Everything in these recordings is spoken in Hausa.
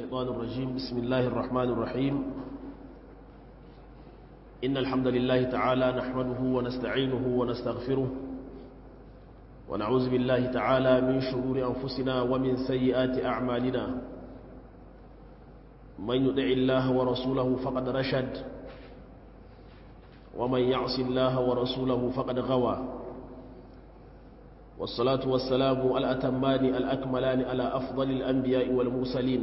الشيطان الرجيم بسم الله الرحمن الرحيم إن الحمد لله تعالى نحمده ونستعينه ونستغفره ونعوذ بالله تعالى من شرور أنفسنا ومن سيئات أعمالنا من يطع الله ورسوله فقد رشد ومن يعص الله ورسوله فقد غوى والصلاة والسلام الأتمان الأكملان على أفضل الأنبياء والمرسلين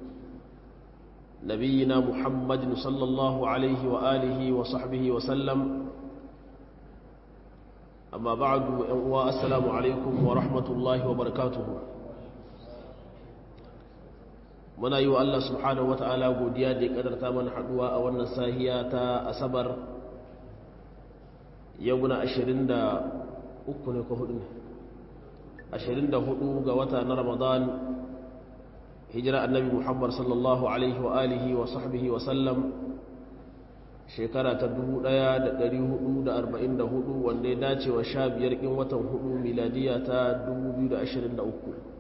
نبينا محمد صلى الله عليه وآله وصحبه وسلم أما بعد والسلام عليكم ورحمة الله وبركاته muna yi wa Allah subhanahu wa ta'ala godiya da ya kadarta mana haduwa a wannan sahiya ta asabar yau na 23 ne ko hudu ne 24 ga wata na ramadan hijira annabi muhammad sallallahu alaihi wa alihi wa sahbihi wa sallam shekara ta 1444 wanda ya dace wa sha biyar in watan hudu miladiya ta 2023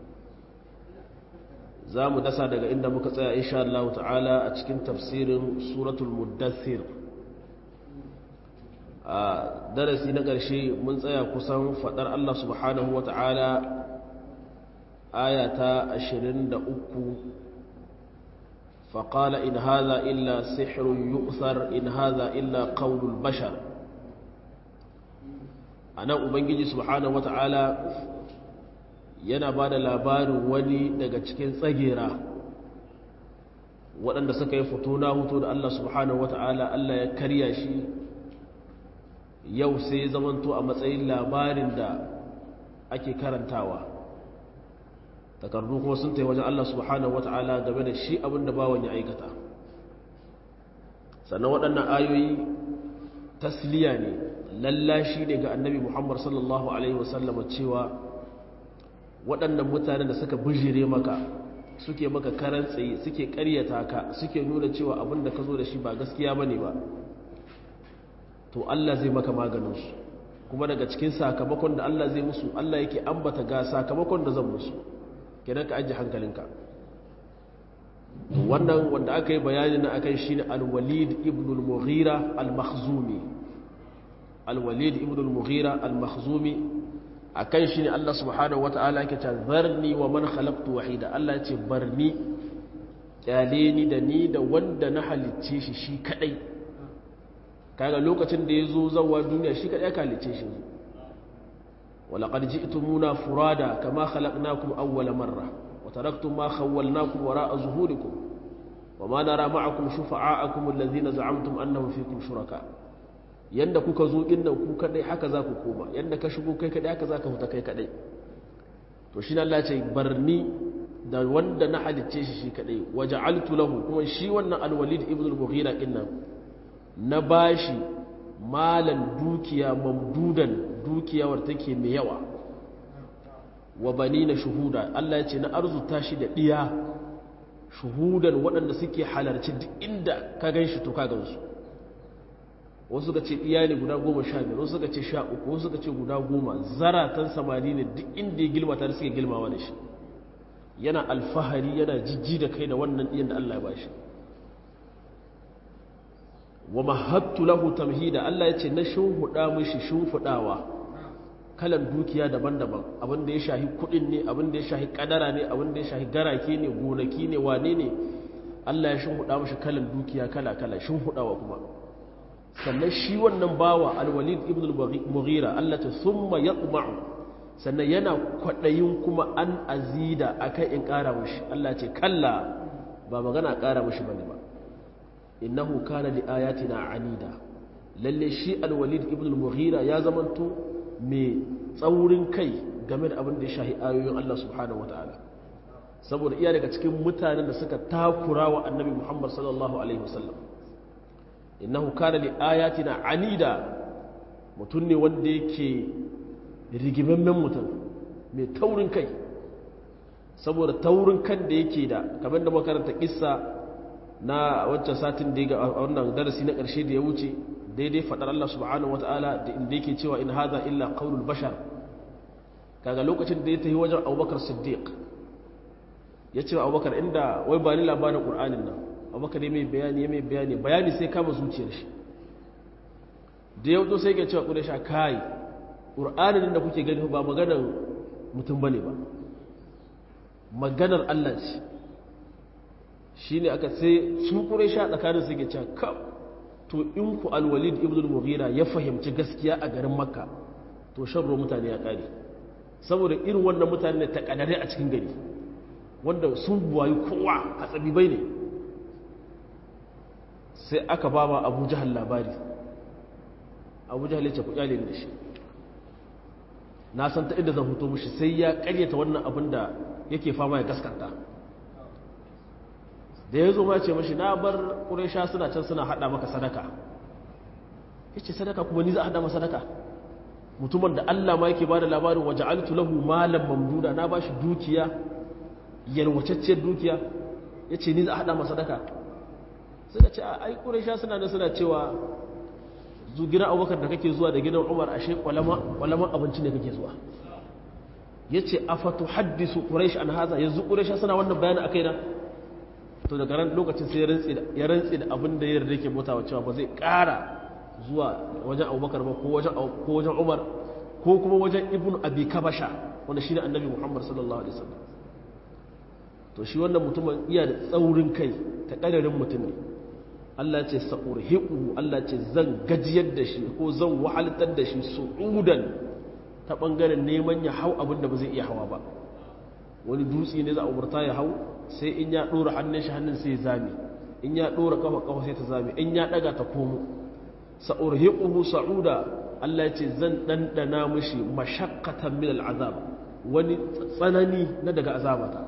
za mu dasa daga inda muka tsaya insha Allah ta'ala a cikin tafsirin suratul muddathir a darasi na ƙarshe mun tsaya kusan faɗar Allah subhanahu wa ta'ala aya ta 23 faƙala in haza illa sihirun yu'thar in haza illa ƙaunul bashar a nan ubangiji subhanahu wa ta'ala yana ba da labarin wani daga cikin tsagera waɗanda suka yi fito na hutu da Allah subhanahu wa ta'ala Allah ya karya shi yau sai zamanto a matsayin labarin da ake karantawa takardu kuma sun ta wajen Allah subhanahu wata'ala game da shi abin da bawan ya aikata sannan waɗannan ayoyi tasliya ne lallashi ne ga annabi muhammad sallallahu alaihi wasallam cewa waɗannan mutanen da suka bijire maka suke maka karan tsaye suke ƙaryata ka suke nuna cewa abin da ka zo da shi ba gaskiya ba ne ba to Allah zai maka maganinsu kuma daga cikin sakamakon da Allah zai musu Allah yake ambata ga sakamakon da zan musu kenan ka ajiye hankalinka wannan wanda aka yi bayani na akan shi ne alwalid ibn al-mughira al-makhzumi alwalid ibn al-mughira al-makhzumi akan shi ne Allah subhanahu wata'ala yake ta zarni wa man khalaqtu wahida Allah ya ce barni kyale ni da ni da wanda na halicce shi shi kadai kaga lokacin da ya zo zawa duniya shi kaɗai kalice shi walaƙar ji itumuna furada kama halaknakum awwala marra wa taraktum ma khawwalnakum wara'a zuhurikum wa ma nara ma'akum shufa'akum allazina za'amtum annahum fikum shuraka yanda kuka zo din nan ku kadai haka za ku koma yanda ka shigo kai kadai haka za ka fita kai kadai to shi Allah ce barni da wanda na halicce shi shi kadai waja'altu lahu kuma shi wannan alwalid ibn al-mughira din nan na bashi malan dukiya mamdudan dukiyawar take mai yawa wa bani na shuhuda Allah ya ce na arzuta shi da ɗiya shuhudan waɗanda suke halarci duk inda ka gan shi to ka gan su wasu suka ce ɗiya ne guda goma sha biyar wasu suka ce sha uku wasu suka ce guda goma zaratan samari ne duk inda ya gilmata da suke gilmawa da shi yana alfahari yana jijji da kai da wannan ɗiyan da Allah ya bashi wa mahattu lahu tamhida Allah ya ce na shimfiɗa mishi shimfiɗawa kalan dukiya daban-daban abin da ya shahi kuɗin ne abin da ya shahi kadara ne abin da ya shahi garake ne gonaki ne wane ne Allah ya shimfiɗa mishi kalan dukiya kala-kala shimfiɗawa kuma sannan shi wannan bawa alwalid ibn al-mughira Allah ta summa yatma'u sannan yana kwaɗayin kuma an azida akai in ƙara mishi Allah ce kalla ba magana ƙara mishi bane ba innahu kana li ayatina anida lalle shi alwalid ibn al-mughira ya zamanto mai tsaurin kai game da abin da ya shahi ayoyin Allah subhanahu wataala saboda iya daga cikin mutanen da suka takura wa annabi Muhammad sallallahu alaihi wasallam innahu kana li ayatina anida mutum ne wanda yake rigimammen mutum mai taurin kai saboda taurin kan da yake da kamar da makaranta kissa na wancan satin da ya ga wannan darasi na ƙarshe da ya wuce daidai faɗar Allah subhanahu wata'ala da inda yake cewa in haza illa qaulul bashar kaga lokacin da ya tafi wajen Abubakar Siddiq ya ce abubakar inda wai ba ni labarin ƙur'anin nan abubakar ya mai bayani ya mai bayani bayani sai kama zuciyar shi da yau sai ke cewa ƙudashi kai ƙur'anin da kuke gani ba maganar mutum ba ne ba maganar allah ce shi ne aka sai su ƙudashi a tsakanin sai ke cewa kam to in ku alwalid ibn mughira ya fahimci gaskiya a garin makka to sharro mutane ya ƙare saboda irin wannan mutane ta ƙadare a cikin gari wanda sun buwayi kowa a tsabibai ne sai aka ba ma abu jihar labari abu jihar ya ce ku kyale da shi na san ta inda zan hoto mushi sai ya karyata wannan abin da yake fama ya gaskanta da ya zo ma ce mashi na bar ƙuresha suna can suna haɗa maka sadaka ya ce sadaka kuma ni za a haɗa maka sadaka mutumin da allah ma yake ba da labarin waje altu lahu malam mamduda na ba shi dukiya yalwacacciyar dukiya ya ce ni za a haɗa masa sadaka suka ce a ai ƙuresha suna da suna cewa zu gidan abubakar da kake zuwa da gidan umar ashe kwalaman abinci ne kake zuwa ya ce a fatu haddisu ƙureshi an haza yanzu ƙuresha suna wannan bayanin a kaina to daga ran lokacin sai ya rantse da abin da ya yarda ke mutawa cewa ba zai ƙara zuwa wajen abubakar ba ko wajen umar ko kuma wajen ibn abi kabasha wanda shi ne annabi muhammad sallallahu alaihi wasallam to shi wannan mutumin iya da tsaurin kai ta ƙadarin mutum ne Allah ce sa'urhiqu Allah ce zan gajiyar da shi ko zan wahaltar da shi su'udan ta bangaren neman ya hau abin da ba zai iya hawa ba wani dutse ne za a umarta ya hau sai in ya dora hannun shi hannun sai ya zame in ya dora kafa kafa sai ta zame in ya daga ta komo sa'urhiquhu sa'uda Allah ce zan dandana mishi mashaqqatan min al'azab wani tsanani na daga azabata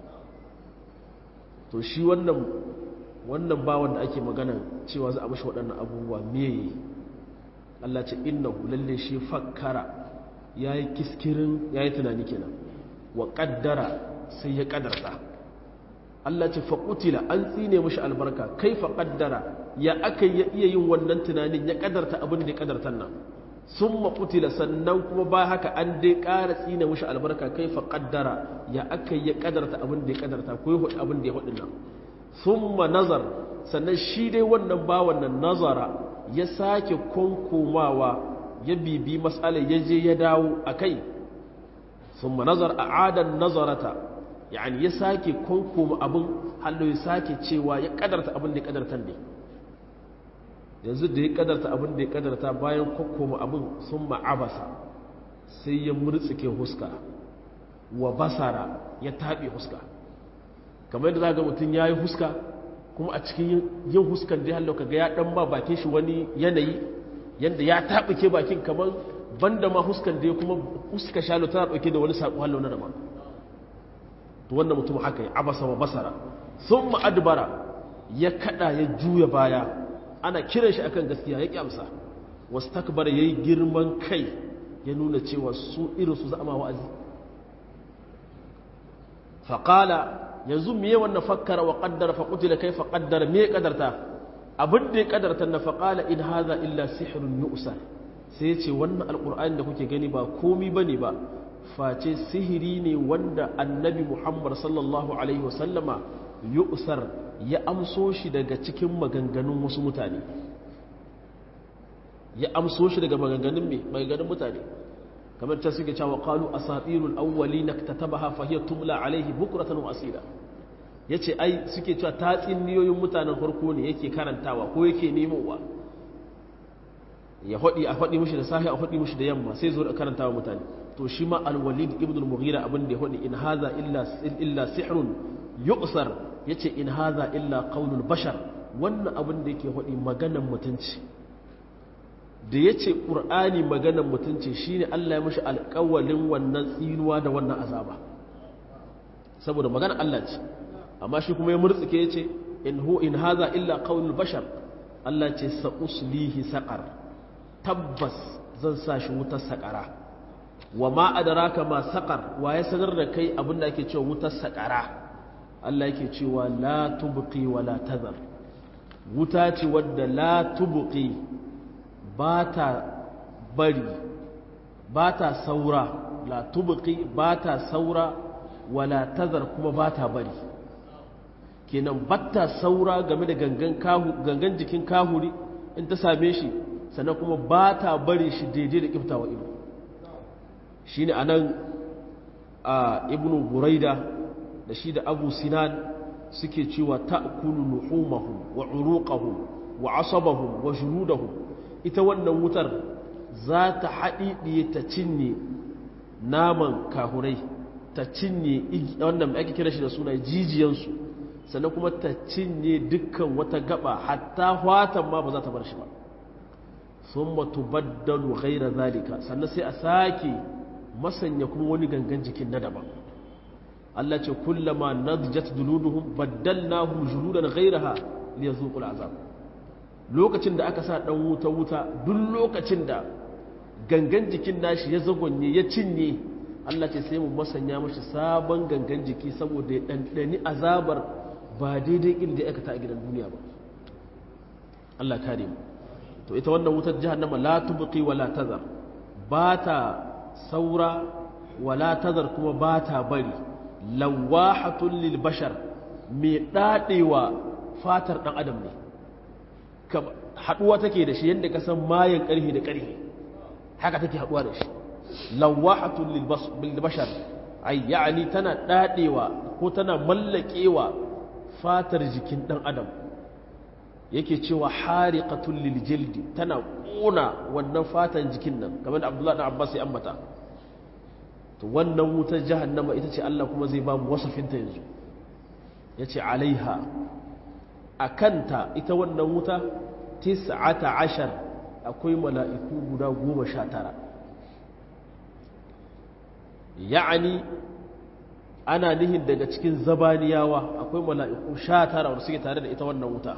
to shi wannan wannan bawan da ake magana cewa za a mashi waɗannan abubuwa meye Allah ce innahu lalle shi fakkara yayi kiskirin yayi tunani kenan wa qaddara sai ya kaddarta Allah ce fa qutila an tsine mishi albarka kai fa qaddara ya aka ya iya yin wannan tunanin ya kaddarta abin da ya kaddartan nan summa qutila sannan kuma ba haka an dai ƙara tsine mishi albarka kai fa qaddara ya aka ya kaddarta abin da ya kaddarta ko abin da ya hudin nan summa nazar sannan shi dai wannan bawan nan nazara ya sake konkomawa ya bibi matsalar ya je ya dawo a kai summa nazar a adan nazarata yani ya sake konkoma abin hallo ya sake cewa ya kadarta abin da ya kadarta ne yanzu da ya kadarta abin da ya kadarta bayan konkoma abin sun ma'abasa sai ya murtsike huska wa basara ya taɓe huska kamar yadda za ga mutum ya yi huska kuma a cikin yin huskan da hallo kaga ya dan ba bakin shi wani yanayi yadda ya taɓuke bakin kamar banda ma huskan da ya kuma huska shalo tana ɗauke da wani saƙo hallo na daban to wannan mutum haka ya abasa wa basara sun ma'adbara ya kada ya juya baya ana kiran shi akan gaskiya ya kyamsa wasu takbar ya yi girman kai ya nuna cewa su irinsu za a ma wa'azi faƙala yanzu miye wannan fakkara wa qaddara fa qutila kayfa qaddara me qadarta abin da ya qadarta na faqala in hadha illa sihrun yu'sar sai ya ce wannan alqur'ani da kuke gani ba komi bane ba face sihiri ne wanda annabi Muhammad sallallahu alaihi wasallama yu'sar ya amso shi daga cikin maganganun wasu mutane ya amso shi daga maganganun me maganganun mutane kamar ta suke cewa qalu asatirul awwalin iktatabaha fa hiya tumla alaihi bukratan wa asila yace ai suke cewa tatsiniyoyin mutanen farko ne yake karantawa ko yake nemowa ya hodi a hodi mushi da sahi a hodi mushi da yamma sai zo da karantawa mutane to shi ma al-walid ibn al-mughira abin da ya hodi in hadha illa illa sihrun yu'sar yace in hadha illa qaulul bashar wannan abin da yake hodi maganan mutunci da ya ce ƙur'ani maganan mutunci shi ne Allah ya mashi alƙawalin wannan tsinuwa da wannan azaba saboda maganan Allah ce amma shi kuma ya murtsuke ya ce in hu in haza illa qaulul bashar Allah ce sa'uslihi saqar tabbas zan sa shi wutar saƙara wa ma adraka ma saqar wa ya sanar da kai abin da ake cewa wutar saƙara Allah yake cewa la tubqi wa la tazar wuta ce wadda la tubqi ba ta bari ba ta saura la tubuki ba ta saura wala tazar kuma ba ta bari kenan batta saura game da gangan jikin kahuri in ta same shi sannan kuma ba ta bari shi daidai da kiftawa ido shi ne a nan a ibn buraida da shi da abu sinan suke cewa ta'kulu luhumahum wa uruqahum wa asabahum wa junudahum ita wannan wutar za ta haɗiɗiye ta cinye naman kahurai ta cinye wannan ake kira shi da suna jijiyansu sannan kuma ta cinye dukkan wata gaba hatta watan ma ba za ta bar shi ba sun matubaddalu ghaira zalika sannan sai a sake masanya kuma wani gangan jikin na daban Allah ce kullama nadjat duluduhum baddalnahum juludan ghayraha liyazuqul azab lokacin da aka sa dan wuta wuta duk lokacin da gangan jikin nashi ya zagonye ya cinye Allah ce sai mu masanya mashi sabon gangan jiki saboda ya dandani azabar ba daidai inda ya aikata a gidan duniya ba Allah kare mu to ita wannan wutar jahannama la tubqi wala tazar ba ta saura wala tazar kuma ba ta bari lawahatun lil bashar mai dadewa fatar dan adam ne haduwa take da shi yadda ka san mayan karhi da karhi haka take haduwa da shi lawahatun lil bashar ay yani tana dadewa ko tana mallakewa fatar jikin dan adam yake cewa hariqatul lil jildi tana kona wannan fatan jikin nan kamar da Abdullah ibn Abbas ya ambata to wannan wutar jahannama ita ce Allah kuma zai ba mu wasafinta yanzu yace alaiha akanta ita wannan wuta tis'ata ashar akwai mala'iku guda goma sha tara ya'ani ana nihin daga cikin zabaniyawa akwai mala'iku sha tara wanda suke tare da ita wannan wuta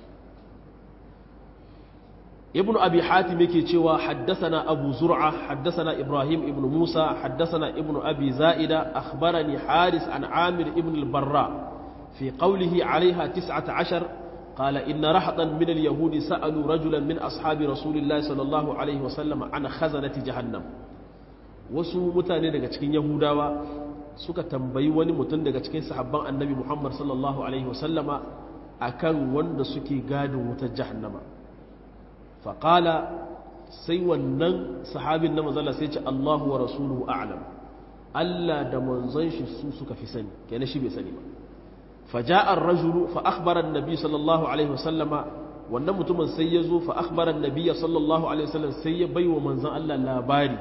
ابن أبي حاتم يكي حدثنا أبو زرعة حدثنا إبراهيم ابن موسى حدثنا ابن أبي زائدة أخبرني حارس عن عامر ابن البراء في قوله عليها تسعة عشر قال إن رحطا من اليهود سألوا رجلا من أصحاب رسول الله صلى الله عليه وسلم عن خزنة جهنم wasu mutane daga cikin yahudawa suka tambayi wani mutum daga cikin sahabban annabi muhammad sallallahu alaihi wasallama akan wanda suke gadin wutar jahannama faƙala sai wannan sahabin na mazala sai ce allahu wa rasuluhu a'lam allah da manzon shi su suka fi sani kenan shi bai sani ba faja'ar rajulu fa akhbara annabi sallallahu alaihi wasallama wannan mutumin sai ya zo fa akhbara annabi sallallahu alaihi wasallam sai ya baiwa manzon allah labari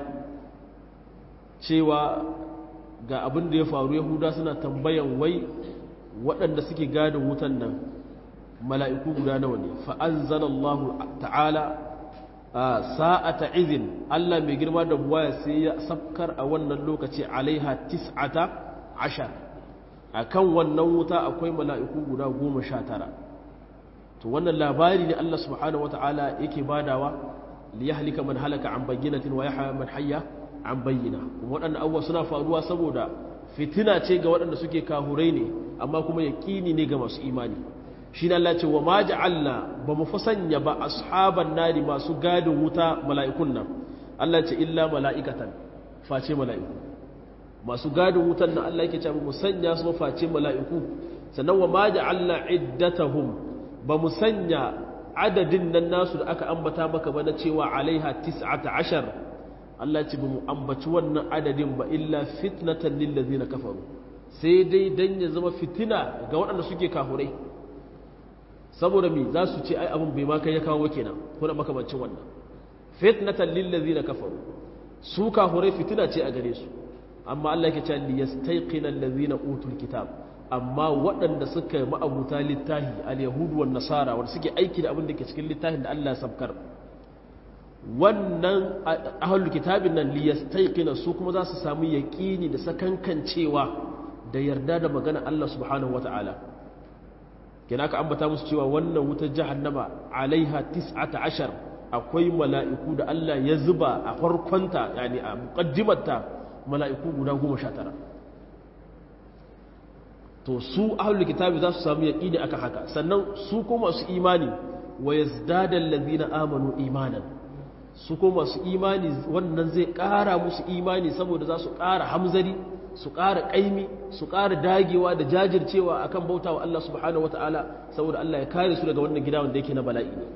cewa ga abin da ya faru yahuda suna tambayan wai waɗanda suke gadin wutan nan mala'iku guda nawa ne fa'anzanallahu ta'ala sa'ata izin Allah mai girma da buwaya sai ya sabkar a wannan lokaci alaiha tis'ata ashar a kan wannan wuta akwai mala'iku guda goma sha tara to wannan labari ne Allah subhanahu wa ta'ala yake badawa liya halika man halaka an bayyanatin wa ya man hayya an bayyana kuma waɗannan abubuwa suna faruwa saboda fitina ce ga waɗanda suke kahurai ne amma kuma yaƙini ne ga masu imani shi na Allah ce wa ma ja'alna ba mu fasanya ba ashaban nari masu gadin wuta mala'ikun nan Allah ce illa mala'ikatan face mala'iku masu gadin wutan nan Allah yake ce mu sanya su face mala'iku sannan wa ma ja'alna iddatahum ba mu sanya adadin nan nasu da aka ambata maka ba na cewa alaiha tis'ata ashar Allah ce ba mu ambaci wannan adadin ba illa fitnatan lil ladina kafaru sai dai dan ya zama fitina ga waɗanda suke kafurai saboda mi za su ce ai abin bai ma kai ya kawo kenan kuna makamancin wannan fitnatan lil ladina kafaru su kafurai fitina ce a gare su amma Allah yake cewa liyastayqina allazina utul kitab amma waɗanda suka yi ma'abuta littahi al-yahudu wan nasara wanda suke aiki da abin da ke cikin littafin da Allah ya sabkar wannan ahlul kitabin nan liyastayqina su kuma za su samu yaqini da sakankancewa da yarda da magana Allah subhanahu wataala kina ka ambata musu cewa wannan wutar jahannama alaiha tis'ata ashar akwai mala'iku da Allah ya zuba a farkonta yani a muqaddimarta mala'iku guda goma sha tara to su ahlul kitabi za su samu yaqini aka haka sannan su kuma su imani wa yazdada allazina amanu imanan su kuma su imani wannan zai ƙara musu imani saboda za su ƙara hamzari su ƙara ƙaimi su ƙara dagewa da jajircewa akan bauta wa Allah subhanahu wata'ala saboda Allah ya kare su daga wannan gida wanda yake na bala'i ne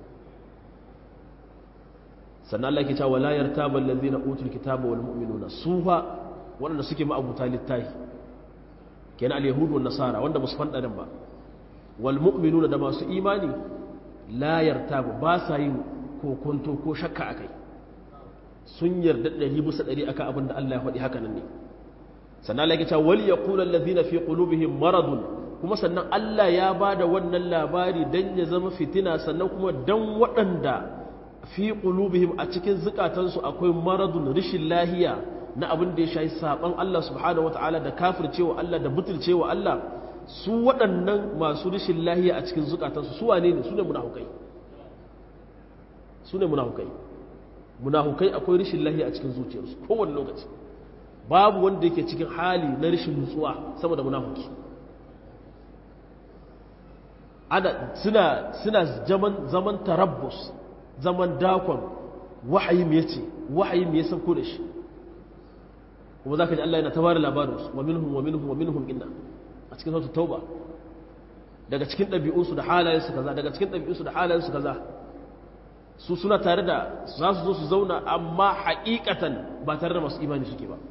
sannan Allah ke cewa la yartaba allazina utul kitaba wal mu'minuna sufa wanda suke ma'abuta littahi kenan al-yahudu wan nasara wanda ba su fanda din ba wal mu'minuna da masu imani la yartaba ba sa yin kokonto ko shakka akai sun yarda ɗari bisa ɗari akan abin da Allah ya faɗi haka nan ne sannan Allah ya ce wal yaqulu allazina fi qulubihim maradun kuma sannan Allah ya bada wannan labari dan ya zama fitina sannan kuma dan waɗanda fi qulubihim a cikin zukatansu akwai maradun rishin lahiya na abin da ya shayi saban Allah subhanahu wataala da kafircewa Allah da butulcewa Allah su waɗannan masu rishin lahiya a cikin zukatansu su wane ne su ne munafukai su ne munafukai munafukai akwai rishin lahiya a cikin zuciyarsu kowane lokaci babu wanda yake cikin hali na rishin nutsuwa saboda munafuki ana suna suna zaman zaman tarabbus zaman dakon wahayi me yace wahayi me yasan ko da shi kuma zaka ji Allah yana tabara labarin su wa minhum wa minhum wa minhum inna a cikin suratul tauba daga cikin ɗabi'unsu da halayensu kaza daga cikin ɗabi'unsu da halayensu kaza su suna tare da za su zo su zauna amma haƙiƙatan ba tare da masu imani suke ba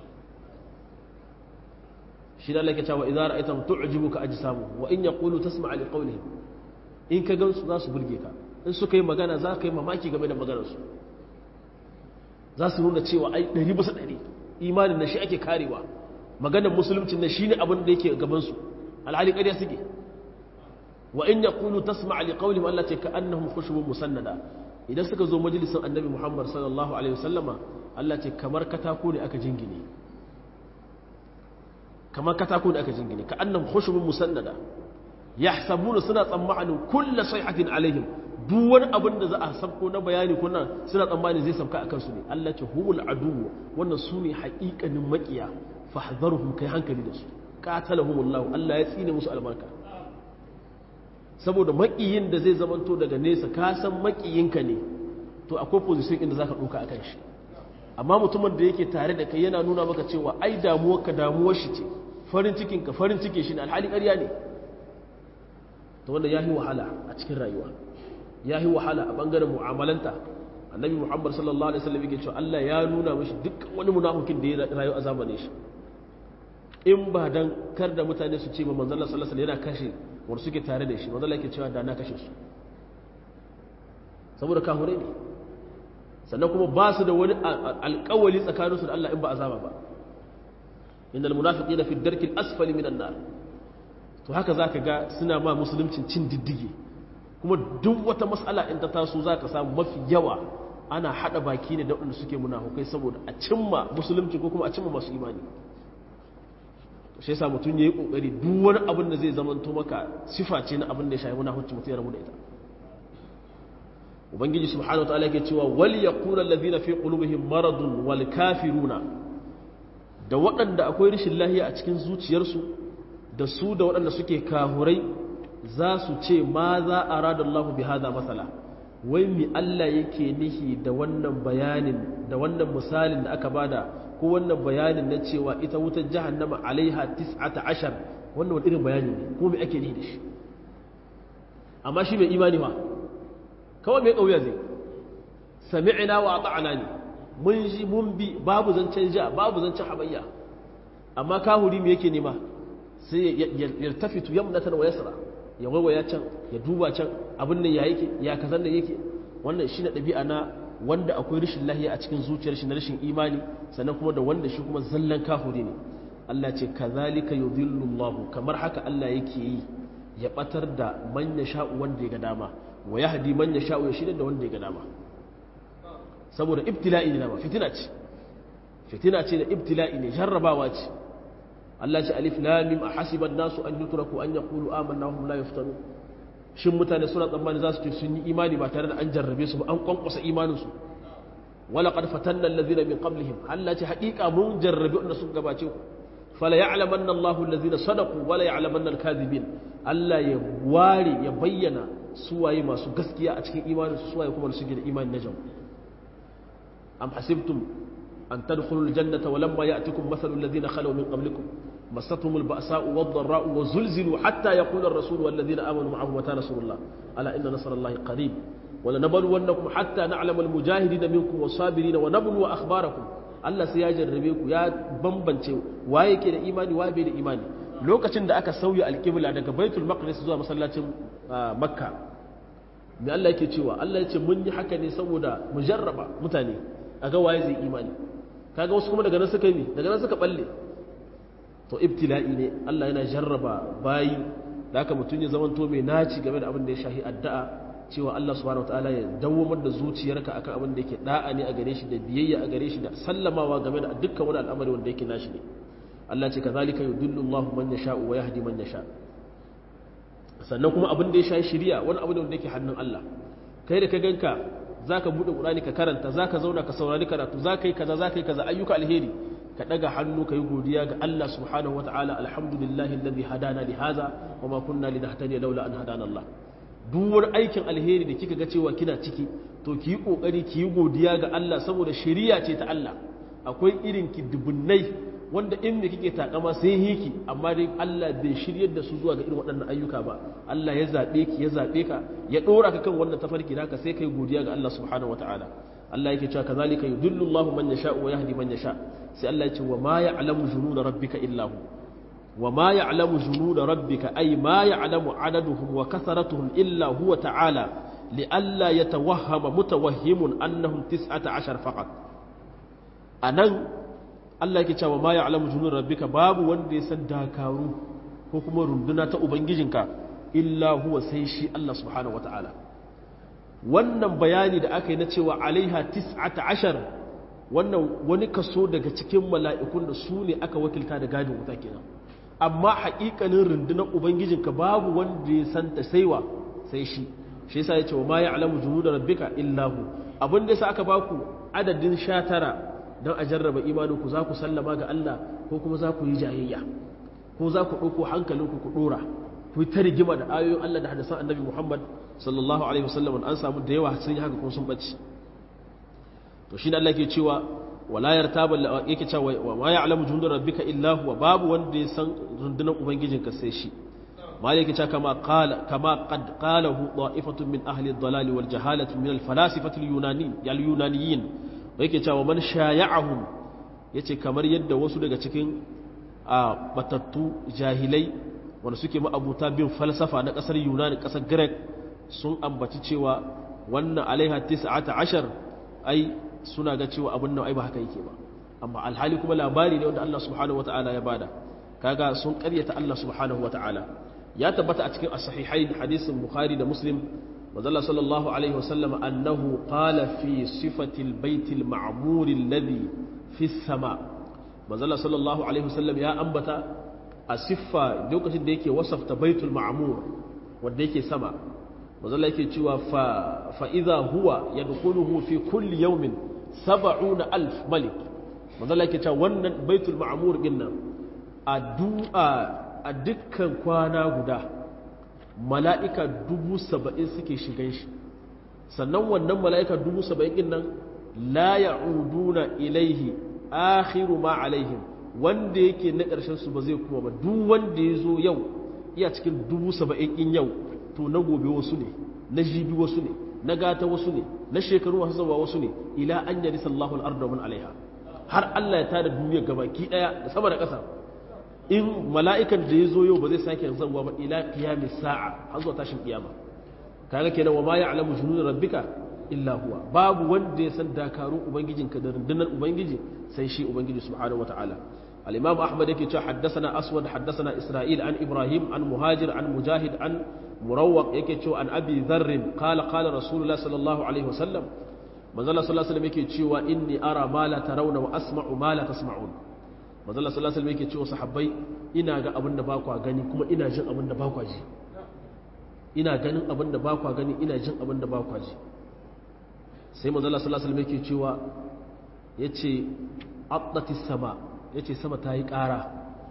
shi da laike cewa idan ra'aytam tu'jibuka ajsamu wa in yaqulu tasma' li qawlihim in ka gansu za su burge ka in suka yi magana za ka yi mamaki game da maganar su za su nuna cewa ai 100 bisa 100 imanin na shi ake karewa maganar musulunci na shine abin da yake gaban su alhali ƙarya suke wa in yaqulu tasma' li qawlihim allati ka'annahum khushubun musannada idan suka zo majalisin annabi Muhammad sallallahu alaihi wasallama Allah ce kamar katako ne aka jingine kamar katako ne aka jingine ka'annahum khushubun musannada yahsabuna suna tsammanin kullu sayhatin alaihim duk wani abin da za a sabko na bayani kuna suna tsammani zai sabka akan su ne Allah ce humul adu wannan su ne haƙiƙanin maƙiya fahdharuhum kai hankali da su qatalahumullahu Allah ya tsine musu albarka saboda makiyin da zai zamanto daga nesa ka san makiyinka ne to akwai position inda zaka ɗauka a kan shi amma mutumin da yake tare da kai yana nuna maka cewa ai damuwarka damuwar shi ce farin cikinka farin cikin shi ne alhali ƙarya ne to wanda ya yi wahala a cikin rayuwa ya yi wahala a ɓangaren mu'amalanta annabi muhammad sallallahu alaihi wasallam yake cewa Allah ya nuna mashi duk wani munafikin da ya rayu a zamanin shi in ba dan kar da mutane su ce ba manzon Allah sallallahu alaihi wasallam yana kashe wanda suke tare da shi manzon Allah yake cewa da na kashe su saboda kahure ne sannan kuma ba su da wani alƙawali tsakaninsu da Allah in ba azaba ba innal munafiqina fi darki al-asfali minan nar to haka zaka ga suna ma musuluncin cin diddige kuma duk wata mas'ala in ta taso zaka samu mafi yawa ana hada baki ne da waɗanda suke munafukai saboda a cimma musulunci ko kuma a cimma masu imani shi yasa mutum yayi kokari duk wani abin da zai zamanto maka sifa ce na abin da ya shafi munafici mutum ya rabu da ita ubangiji subhanahu wataala yake cewa wal yaqulu alladhina fi qulubihim maradun wal kafiruna da waɗanda akwai rashin lahiya a cikin zuciyarsu da su da waɗanda suke kahurai za su ce ma za a rada Allah bi hada masala wai mi Allah yake nihi da wannan bayanin da wannan misalin da aka bada ko wannan bayanin na cewa ita wutar jahannama alaiha tis'ata ashar wannan wani irin bayani ne ko me ake nihi da shi amma shi mai imani ma kawai mai ƙauya zai sami'ina wa ta'ana ne mun ji mun bi babu zancen ja babu zancen habayya amma kahuri me yake nema sai ya tafitu yamnatan wa yasra ya waiwaya can ya duba can abin nan ya yake ya kazan da yake wannan shi na ɗabi'a na wanda akwai rashin lahiya a cikin zuciyar shi na rashin imani sannan kuma da wanda shi kuma zallan kahuri ne Allah ce kazalika yudhillu Allah kamar haka Allah yake yi ya batar da man sha'u wanda ya ga dama wa yahdi man sha'u ya shirya da wanda ya ga dama saboda ibtila'i ne dama fitina ce fitina ce da ibtila'i ne jarrabawa ce Allah ce alif lam mim ahasiban nasu an yutraku an yaqulu amanna wa hum la yuftanu shin mutane suna tsammani za su ce sun yi imani ba tare da an jarrabe su ba an kwankwasa imanin su wala qad fatanna alladhina min qablihim Allah ce haqiqa mun jarrabe wanda suka gabace ku fala ya'lamanna Allahu alladhina sadaqu wala ya'lamanna al-kadhibin Allah ya ware ya bayyana suwaye masu gaskiya a cikin imanin su suwaye kuma suke da imani na jamu am hasibtum an tadkhulul jannata wa lamma ya'tikum mathalul ladina khalaw min qablikum مستهم البأساء والضراء وزلزلوا حتى يقول الرسول والذين آمنوا معه متى نصر الله ألا إن نصر الله قريب ولنبلونكم حتى نعلم المجاهدين منكم والصابرين ونبلو أخباركم Allah sai ya jarrabe ku ya bambance waye ke da imani waye bai da imani lokacin da aka sauya alƙibla daga Baitul Maqdis zuwa masallacin Makka me Allah yake cewa Allah ya ce mun yi haka ne saboda mu jarraba mutane aga waye zai imani kaga wasu kuma daga nan suka yi daga nan suka balle to ibtila'i ne Allah yana jarraba bayi da haka mutum ya zamanto mai naci game da abin da ya shahi addu'a cewa Allah subhanahu wataala ya dawwamar da zuciyarka akan abin da yake da'a ne a gare shi da biyayya a gare shi da sallamawa game da dukkan wani al'amari wanda yake nashi ne Allah ce kazalika yudillu Allahu man yasha'u wa yahdi man yasha sannan kuma abin da ya shahi shari'a wani abu ne wanda yake hannun Allah kai da ka ganka zaka bude Qur'ani ka karanta zaka zauna ka saurari karatu zaka yi kaza zaka yi kaza ayyuka alheri ka daga hannu ka yi godiya ga Allah subhanahu wa ta'ala alhamdulillahi alladhi hadana li hadha wa ma kunna linahtadiya laula an hadana Allah duk wani aikin alheri da kika ga cewa kina ciki to ki yi kokari ki yi godiya ga Allah saboda shari'a ce ta Allah akwai irin ki dubunnai wanda in me kike takama sai hiki amma dai Allah bai shiryar da su zuwa ga irin waɗannan ayyuka ba Allah ya zabe ki ya zabe ka ya dora ka kan wannan tafarki naka sai kai godiya ga Allah subhanahu wa ta'ala Allah yake cewa kazalika yudillu Allahu man yasha wa yahdi man yasha sai Allah ya ce wa ma ya'lamu junuda rabbika illa hu wa ma ya'lamu junuda rabbika ay ma ya'lamu adaduhum wa kasaratuhum illa huwa ta'ala li alla yatawahhama mutawahhimun annahum 19 faqat anan Allah yake cewa ma ya'lamu junuda rabbika babu wanda ya san dakaru ko kuma runduna ta ubangijinka illa huwa sai shi Allah subhanahu wataala wannan bayani da aka yi na cewa alaiha 19 wannan wani kaso daga cikin mala'ikun da su ne aka wakilta da gadin wuta kenan amma haƙiƙanin rundunar ubangijinka babu wanda ya santa saiwa sai shi shi yasa ya ce wa ma ya alamu junu da rabbika illahu abin da yasa aka baku adadin sha tara don a jarraba imaninku za ku sallama ga Allah ko kuma za ku yi jayayya ko za ku ɗauko hankalinku ku ɗora ku yi ta rigima da ayoyin Allah da hadisan annabi Muhammad sallallahu alaihi wasallam an samu da yawa sun yi haka kuma sun bacci to shi ne Allah ke cewa wala yartaba yake cewa wa ma ya'lamu jundu rabbika illa huwa babu wanda ya san rundunar ubangijinka sai shi malai yake cewa kama qala kama qad qalahu da'ifatun min ahli ad-dalal wal jahalati min al-falasifati al-yunani al-yunaniyin yake cewa man shaya'ahum yace kamar yadda wasu daga cikin a batattu jahilai wanda suke ma'abuta bin falsafa na kasar yunani kasar greek sun ambaci cewa wannan alaiha 19 ai suna ga cewa abin nan ai ba haka yake ba amma alhali kuma labari ne wanda Allah subhanahu wata'ala ya bada kaga sun karyata Allah subhanahu wata'ala ya tabbata a cikin as-sahihain hadisin bukhari da muslim manzala sallallahu alaihi wasallam annahu qala fi sifati al-bayt al-ma'mur alladhi fi as-sama manzala sallallahu alaihi wasallam ya ambata a siffa lokacin da yake wasafta baitul ma'mur wanda yake sama manzala yake cewa fa fa idha huwa yadkhuluhu fi kulli yawmin saba'una alf malik manzala yake cewa wannan baitul ma'mur din nan a du'a a dukkan kwana guda mala'ika dubu saba'in suke shigan shi sannan wannan mala'ika dubu saba'in din nan la ya'uduna ilaihi akhiru ma alaihim wanda yake na ƙarshen su ba zai kuma ba duk wanda ya zo yau iya cikin dubu saba'in in yau to na gobe wasu ne na jibi wasu ne na gata wasu ne na shekaru masu zama wasu ne ila an yari sallahu al'arda wa alaiha har Allah ya tada duniyar gabaki daya da sama da ƙasa in mala'ikan da ya zo yau ba zai sake zanwa ba ila qiyami sa'a har zuwa tashin kiyama kaga kenan wa ma ya'lamu junud rabbika illa huwa babu wanda ya san dakarun ubangijinka da rundunar ubangiji sai shi ubangiji subhanahu wataala al-imam ahmad yake cewa haddathana aswad haddathana isra'il an ibrahim an muhajir an mujahid an murawwaq yake cewa an abi dharr qala qala rasulullah sallallahu alaihi wasallam manzala sallallahu alaihi wasallam yake cewa inni ara ma la tarawna wa asma'u ma la tasma'un manzala sallallahu alaihi wasallam yake cewa sahabbai ina ga abin da ba kwa gani kuma ina jin abin da ba kwa ji ina ganin abin da ba kwa gani ina jin abin da ba kwa ji sai manzala sallallahu alaihi wasallam yake cewa yace addati sama yace sama ta yi ƙara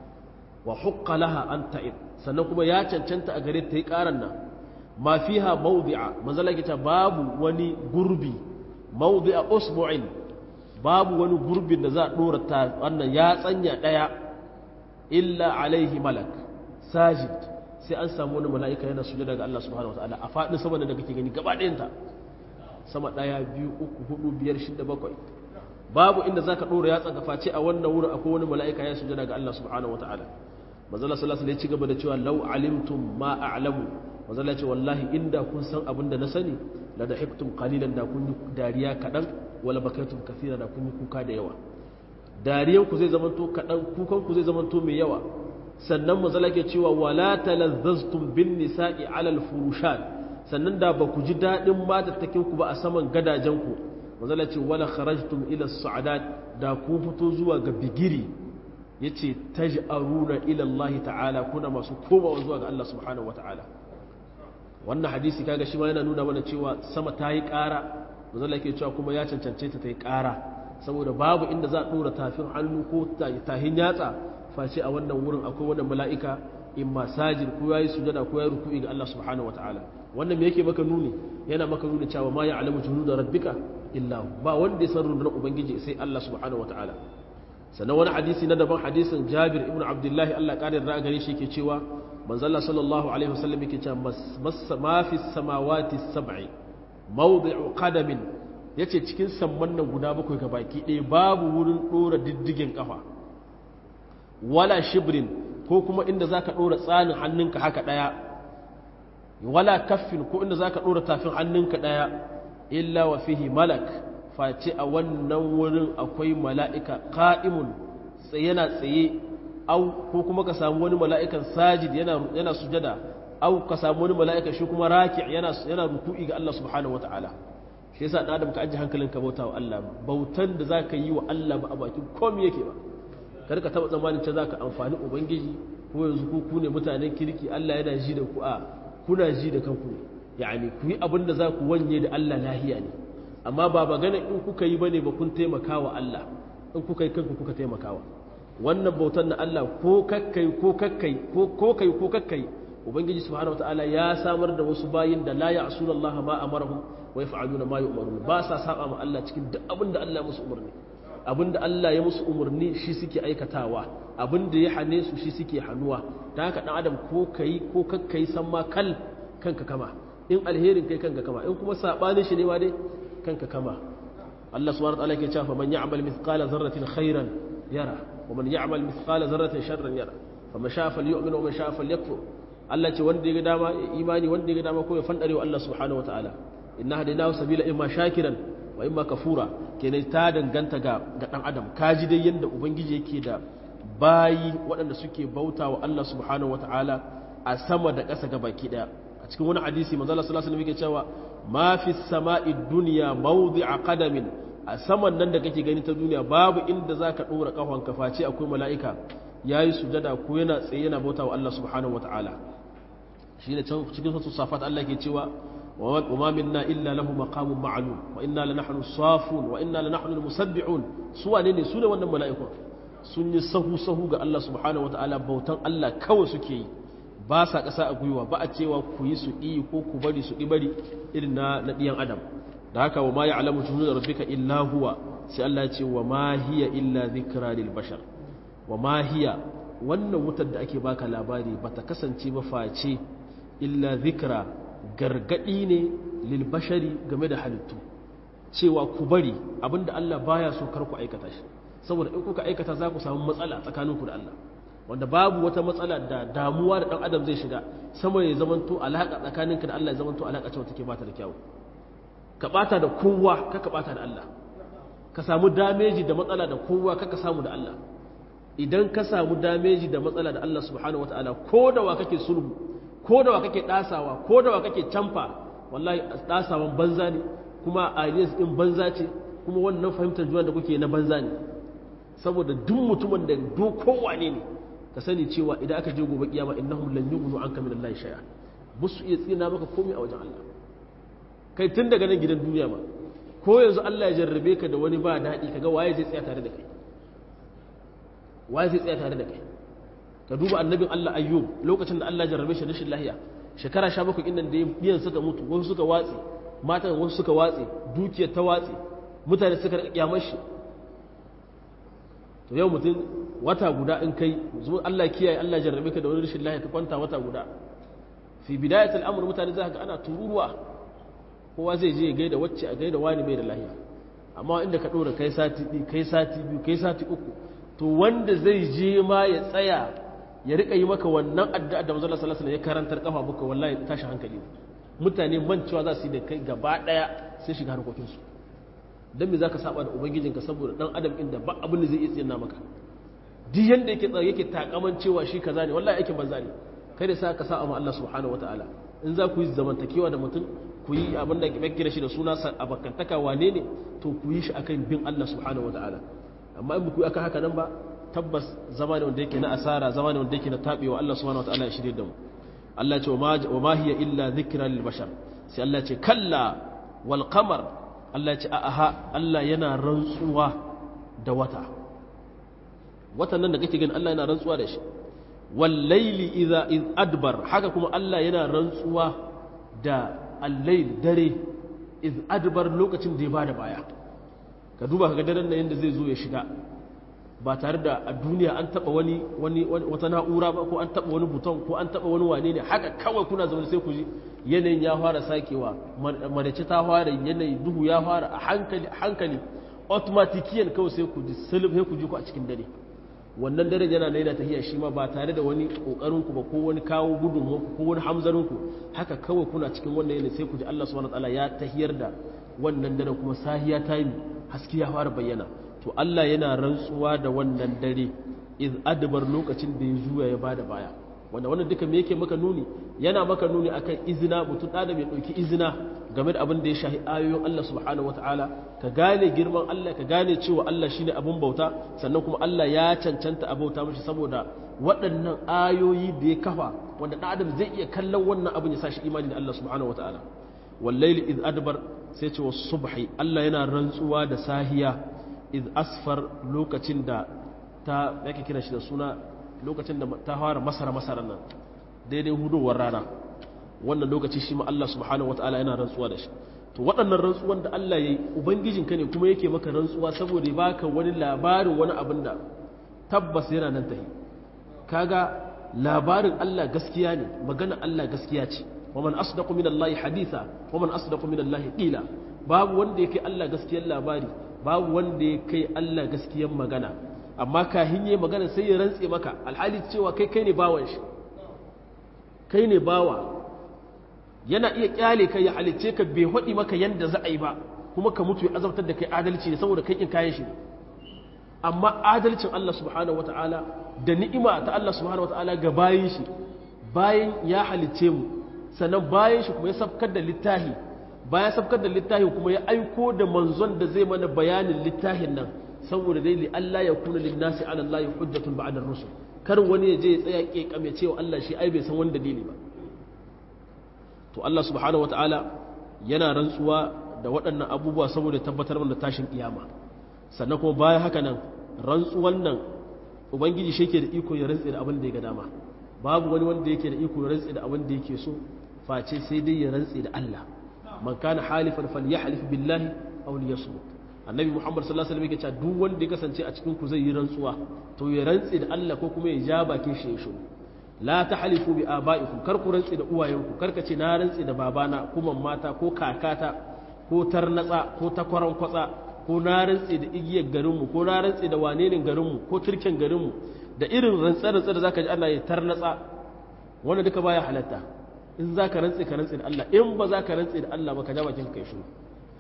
wa hukka laha an ta'id sannan kuma ya cancanta a gare ta yi ƙaran nan ma fiha mawdi'a manzala yake cewa babu wani gurbi mawdi'a usbu'in babu wani gurbin da za a dora ta wannan ya tsanya daya illa alaihi malak sajid sai an samu wani mala'ika yana sujada ga Allah subhanahu wataala a fadin sama da kake gani gaba ɗayanta sama ɗaya biyu uku hudu biyar shida bakwai babu inda zaka dora yatsan ka face a wannan wurin akwai wani mala'ika ya sujada ga Allah subhanahu wataala manzala sallallahu alaihi ya ci gaba da cewa law alimtum ma a'lamu manzala ce wallahi inda kun san abin da na sani la dahiktum qalilan da kun yi dariya kadan wala bakaitum kathira da kun yi kuka da yawa dariyan ku zai zamanto kadan kukan ku zai zamanto mai yawa sannan manzala ke cewa wala talazzaztum bin nisa'i ala al furushat sannan da ba ku ji dadin matattakin ku ba a saman gadajen ku manzala ce wala kharajtum ila as-sa'adat da ku fito zuwa ga bigiri ya ce ta ji'aruna ilallahi ta'ala kuna masu komawa zuwa ga Allah subhanahu wa ta'ala wannan hadisi kaga shi ma yana nuna mana cewa sama ta yi ƙara mazala ke cewa kuma ya cancance ta ta yi ƙara saboda babu inda za a ɗora tafin hannu ko tahin yatsa face a wannan wurin akwai wannan mala'ika in masajin ko ya yi sujada ko ya yi ruku'i ga Allah subhanahu wa ta'ala wannan me yake maka nuni yana maka nuni cewa ma ya alamu junud da rabbika illa ba wanda ya san rundunar ubangiji sai Allah subhanahu wa ta'ala sannan wani hadisi na daban hadisin jabir ibn abdullahi allah ƙarin ra'a gare shi ke cewa manzalla sallallahu alaihi wasallam yake cewa ma fi samawati sab'i mawdi'u qadamin yace cikin samman nan guda bakwai ga baki ɗaya babu wurin ɗora diddigin kafa wala shibrin ko kuma inda zaka ɗora tsanin hannunka haka ɗaya wala kaffin ko inda zaka ɗora tafin hannunka ɗaya illa wa fihi malak face a wannan wurin akwai mala'ika ƙa'imun yana tsaye au ko kuma ka samu wani mala'ikan sajid yana sujada au ka samu wani mala'ika shi kuma raki yana ruku'i ga Allah subhanahu wata'ala shi yasa ɗan adam ka ajiye hankalinka bauta wa Allah bautan da za ka yi wa Allah ba a bakin komi yake ba kar ka taɓa tsammanin ce za ka amfani ubangiji ko yanzu ku ku ne mutanen kirki Allah yana ji da ku a kuna ji da kanku ne yani ku yi abin da za ku wanye da Allah lahiya ne amma ba magana in kuka yi bane ba kun taimaka wa Allah in kuka yi kanku kuka taimakawa wannan bautan na Allah ko kakkai ko kakkai ko ko kai ko kakkai ubangiji subhanahu wataala ya samar da wasu bayin da la ya'suna Allah ma amarahum wa yaf'aluna ma yu'marun ba sa saba ma Allah cikin duk abinda Allah ya musu umarni abinda Allah ya musu umarni shi suke aikatawa abinda ya hane su shi suke hanuwa ta haka dan adam ko kai ko kakkai san ma kal kanka kama in alherin kai kanka kama in kuma sabanin shi ne ma dai kanka kama Allah subhanahu wa ta'ala ke cewa man ya'mal mithqala dharratin khairan yara wa man ya'mal mithqala dharratin sharran yara faman sha'a falyu'min wa man sha'a falyakfur Allah ce wanda ya ga dama imani wanda ya ga dama ko ya fandare wa Allah subhanahu wa ta'ala inna hadaynahu sabila imma shakiran wa imma kafura kenan ta danganta ga ga dan adam kaji dai yanda ubangiji yake da bayi waɗanda suke bauta wa Allah subhanahu wa ta'ala a sama da ƙasa ga baki daya a cikin wani hadisi manzo Allah sallallahu alaihi wasallam yake cewa ma fi sama'i duniya mawdi'a qadamin a saman nan da kake gani ta duniya babu inda zaka dora kafan ka face akwai mala'ika yayi sujada ko yana tsaye yana bauta wa Allah subhanahu wataala shine can cikin sura safat Allah ke cewa wa ma minna illa lahu maqamun ma'lum wa inna la nahnu safun wa inna la nahnu musabbihun su wane ne su ne wannan mala'iku sun yi sahu sahu ga Allah subhanahu wataala bautan Allah kawai suke yi ba sa ƙasa a gwiwa ba a cewa ku yi su ɗi ko ku bari su ɗi bari irin na ɗiyan adam da haka wa ma ya alamu tunu da rabbika illa huwa sai Allah ce wa ma hiya illa zikra lil bashar wa ma hiya wannan wutar da ake baka labari ba ta kasance ba face illa zikra gargadi ne lil bashari game da halittu cewa ku bari abinda Allah baya so kar ku aikata shi saboda in kuka aikata za ku samu matsala tsakaninku da Allah wanda babu wata matsala da damuwa da ɗan adam zai shiga sama ya zamanto alaƙa tsakaninka da Allah ya zamanto alaƙa cewa take bata da kyau ka bata da kowa ka ka bata da Allah ka samu dameji da matsala da kowa ka ka samu da Allah idan ka samu dameji da matsala da Allah subhanahu wataala ko da wa kake sulhu ko da wa kake dasawa ko da wa kake camfa wallahi dasawan banza ne kuma alliance din banza ce kuma wannan fahimtar juna da kuke na banza ne saboda duk mutumin da do kowane ne ka sani cewa idan aka je gobe kiyama innahum lan yughnu anka min Allah shay'a musu iya tsina maka komai a wajen Allah kai tun daga nan gidan duniya ma ko yanzu Allah ya jarrabe ka da wani ba daɗi kaga waye zai tsaya tare da kai waye zai tsaya tare da kai ka duba annabin Allah ayyub lokacin da Allah ya jarrabe shi rashin lahiya shekara 17 innan da biyan suka mutu wasu suka watse matan wasu suka watse dukiyar ta watse mutane suka kyamar shi to yau mutum wata guda in kai zo Allah kiyaye Allah jarrabe ka da wani rashin lafiya ka kwanta wata guda fi bidayat al'amur mutane za ka ana tururuwa kowa zai je gaida wacce a gaida wani bai da lafiya amma inda ka ɗora kai sati biyu kai sati biyu kai sati uku to wanda zai je ma ya tsaya ya rika yi maka wannan addu'a da manzon sallallahu alaihi wasallam ya karantar kafa buka wallahi tashi hankali mutane mancewa za su yi da kai gaba daya sai shiga harkokin su dan me zaka saba da ubangijinka saboda dan adam inda ba abin da zai iya tsina maka duk yanda yake tsare yake takaman cewa shi kaza ne wallahi aikin banza ne kai da sa ka sa amma Allah subhanahu wataala in za ku yi zamantakewa da mutum ku yi abin da ke kira shi da suna abakantaka wane ne to ku yi shi akan bin Allah subhanahu wataala amma in ku yi aka haka nan ba tabbas zama ne wanda yake na asara zama ne wanda yake na tabewa Allah subhanahu wataala ya shirye da mu Allah ya ce wa ma hiya illa dhikra lil bashar sai Allah ya ce kalla wal qamar Allah ya ce aha Allah yana rantsuwa da wata watan nan da kake gani Allah yana rantsuwa da shi wal layli idha id adbar haka kuma Allah yana rantsuwa da al-layl dare id adbar lokacin da ya bada baya ka duba ka ga daren nan yanda zai zo ya shiga ba tare da a duniya an taba wani wani wata na'ura ba ko an taba wani buton ko an taba wani wane ne haka kawai kuna zaune sai ku ji yanayin ya fara sakewa madace ta fara yanayi duhu ya fara a hankali hankali automatikiyan kawai sai ku ji sulub sai ku ji ku a cikin dare wannan dare yana naina tahiya shi ma ba tare da wani kokarin ku ba ko wani kawo gudun ku ko wani hamzarin ku haka kawai kuna cikin wannan yanayi sai ku ji Allah subhanahu wataala ya tahiyar da wannan dare kuma sahiya ta yi haske ya fara bayyana to Allah yana rantsuwa da wannan dare iz adbar lokacin da ya juya ya bada baya wanda wannan duka me yake maka nuni yana maka nuni akan izina mutum da mai dauki izina game da abin da ya shahi ayoyin Allah subhanahu wataala ka gane girman Allah ka gane cewa Allah shine abun bauta sannan kuma Allah ya cancanta a bauta mishi saboda waɗannan ayoyi da ya kafa wanda ɗan adam zai iya kallon wannan abin ya sa shi imani da Allah subhanahu wataala wallaili iz adbar sai ce wa subhi Allah yana rantsuwa da sahiya iz asfar lokacin da ta yake kira shi da suna lokacin da ta fara masara masara nan daidai hudowar rana wannan lokaci shi ma Allah subhanahu wataala yana rantsuwa da shi to waɗannan rantsuwan da Allah yayi ubangijin ka ne kuma yake maka rantsuwa saboda ya baka wani labarin wani abin da tabbas yana nan tahi kaga labarin Allah gaskiya ne magana Allah gaskiya ce wa man asdaqu min Allah haditha wa man asdaqu min Allah qila babu wanda yake Allah gaskiyar labari babu wanda ya kai Allah gaskiyar magana amma kahin yi magana sai ya rantse maka alhali cewa kai kai ne bawan shi kai ne bawa yana iya kyale kai ya halicce ka bai haɗi maka yanda za a yi ba kuma ka mutu ya azabtar da kai adalci ne saboda kai kin kayan shi amma adalcin Allah subhanahu wata'ala da ni'ima ta Allah subhanahu wata'ala ga bayin shi bayan ya halicce mu sannan bayan shi kuma ya sabkar da littahi bayan sabkar da littahi kuma ya aiko da manzon da zai mana bayanin littahin nan saboda dai li Allah ya kuna lin nasi ala Allah hujjatun ba'da rusul kar wani ya je ya tsaya kekame cewa Allah shi ai bai san wani dalili ba to Allah subhanahu wata'ala yana rantsuwa da waɗannan abubuwa saboda tabbatar da tashin kiyama sannan kuma bayan haka nan rantsuwan nan ubangiji shi ke da iko ya rantse da abin da ya ga dama babu wani wanda yake da iko ya rantse da abin da yake so face sai dai ya rantse da Allah man kana halifan falyahlif billahi aw liyasmut annabi muhammad sallallahu alaihi wasallam yake cewa duk wanda ya kasance a cikin ku zai yi rantsuwa to ya rantse da Allah ko kuma ya ja bakin shi ya shiru la tahlifu bi abaikum kar ku rantse da uwayenku kar ka ce na rantse da babana ko mata ko kakata ko tarnatsa ko takwaran kwatsa ko na rantse da igiyar garinmu ko na rantse da wanenin garinmu ko turken garinmu da irin rantsa-rantsa da zaka ji ana yi tarnatsa wanda duka baya halatta in za ka rantse ka rantse da Allah in ba za ka rantse da Allah ba ka ja bakin kai shiru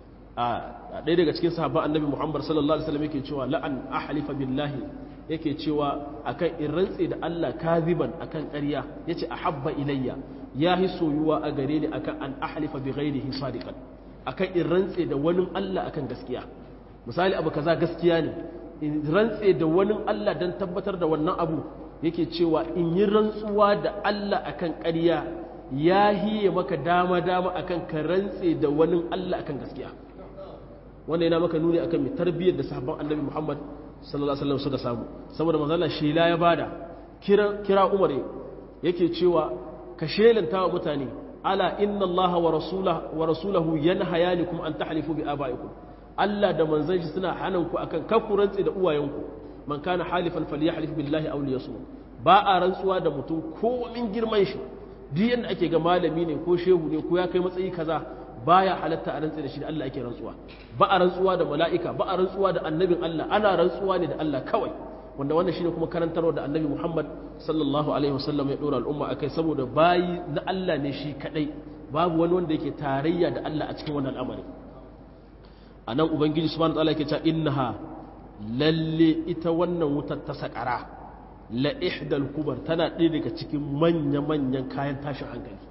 a ɗaya daga cikin sahabban annabi Muhammad sallallahu alaihi wasallam yake cewa la'an ahlifa billahi yake cewa akan in rantse da Allah kaziban akan ƙarya yace ahabba ilayya yahi soyuwa a gare ni akan an ahlifa bi ghairihi sadiqan akan in rantse da wani Allah akan gaskiya misali abu kaza gaskiya ne in rantse da wani Allah don tabbatar da wannan abu yake cewa in yi rantsuwa da Allah akan ƙarya ya hiye maka dama-dama akan ka rantse da wani Allah akan gaskiya wanda yana maka nuni akan mai tarbiyyar da sahabban annabi Muhammad sallallahu alaihi wasallam suka samu saboda manzala shela ya bada kira kira Umar yake cewa ka shelanta wa mutane ala inna Allah wa rasulahu wa rasulahu yanhayanikum an tahlifu bi abaikum Allah da manzon shi suna hanan ku akan kakku rantsi da uwayenku man kana halifan falyahlif billahi aw liyasmut ba a rantsuwa da mutum komin girman shi duk yanda ake ga malami ne ko shehu ne ko ya kai matsayi kaza baya halatta a rantsa da shi da Allah ake rantsuwa ba a rantsuwa da mala'ika ba a rantsuwa da annabin Allah ana rantsuwa ne da Allah kawai wanda wannan shine kuma karantarwa da annabi Muhammad sallallahu alaihi wasallam ya dora al'umma akai saboda bayi na Allah ne shi kadai babu wani wanda yake tarayya da Allah a cikin wannan al'amari anan ubangiji subhanahu wataala yake cewa innaha lalle ita wannan wutar ta sakara la ihdal kubar tana ɗaya daga cikin manya manyan kayan tashin hankali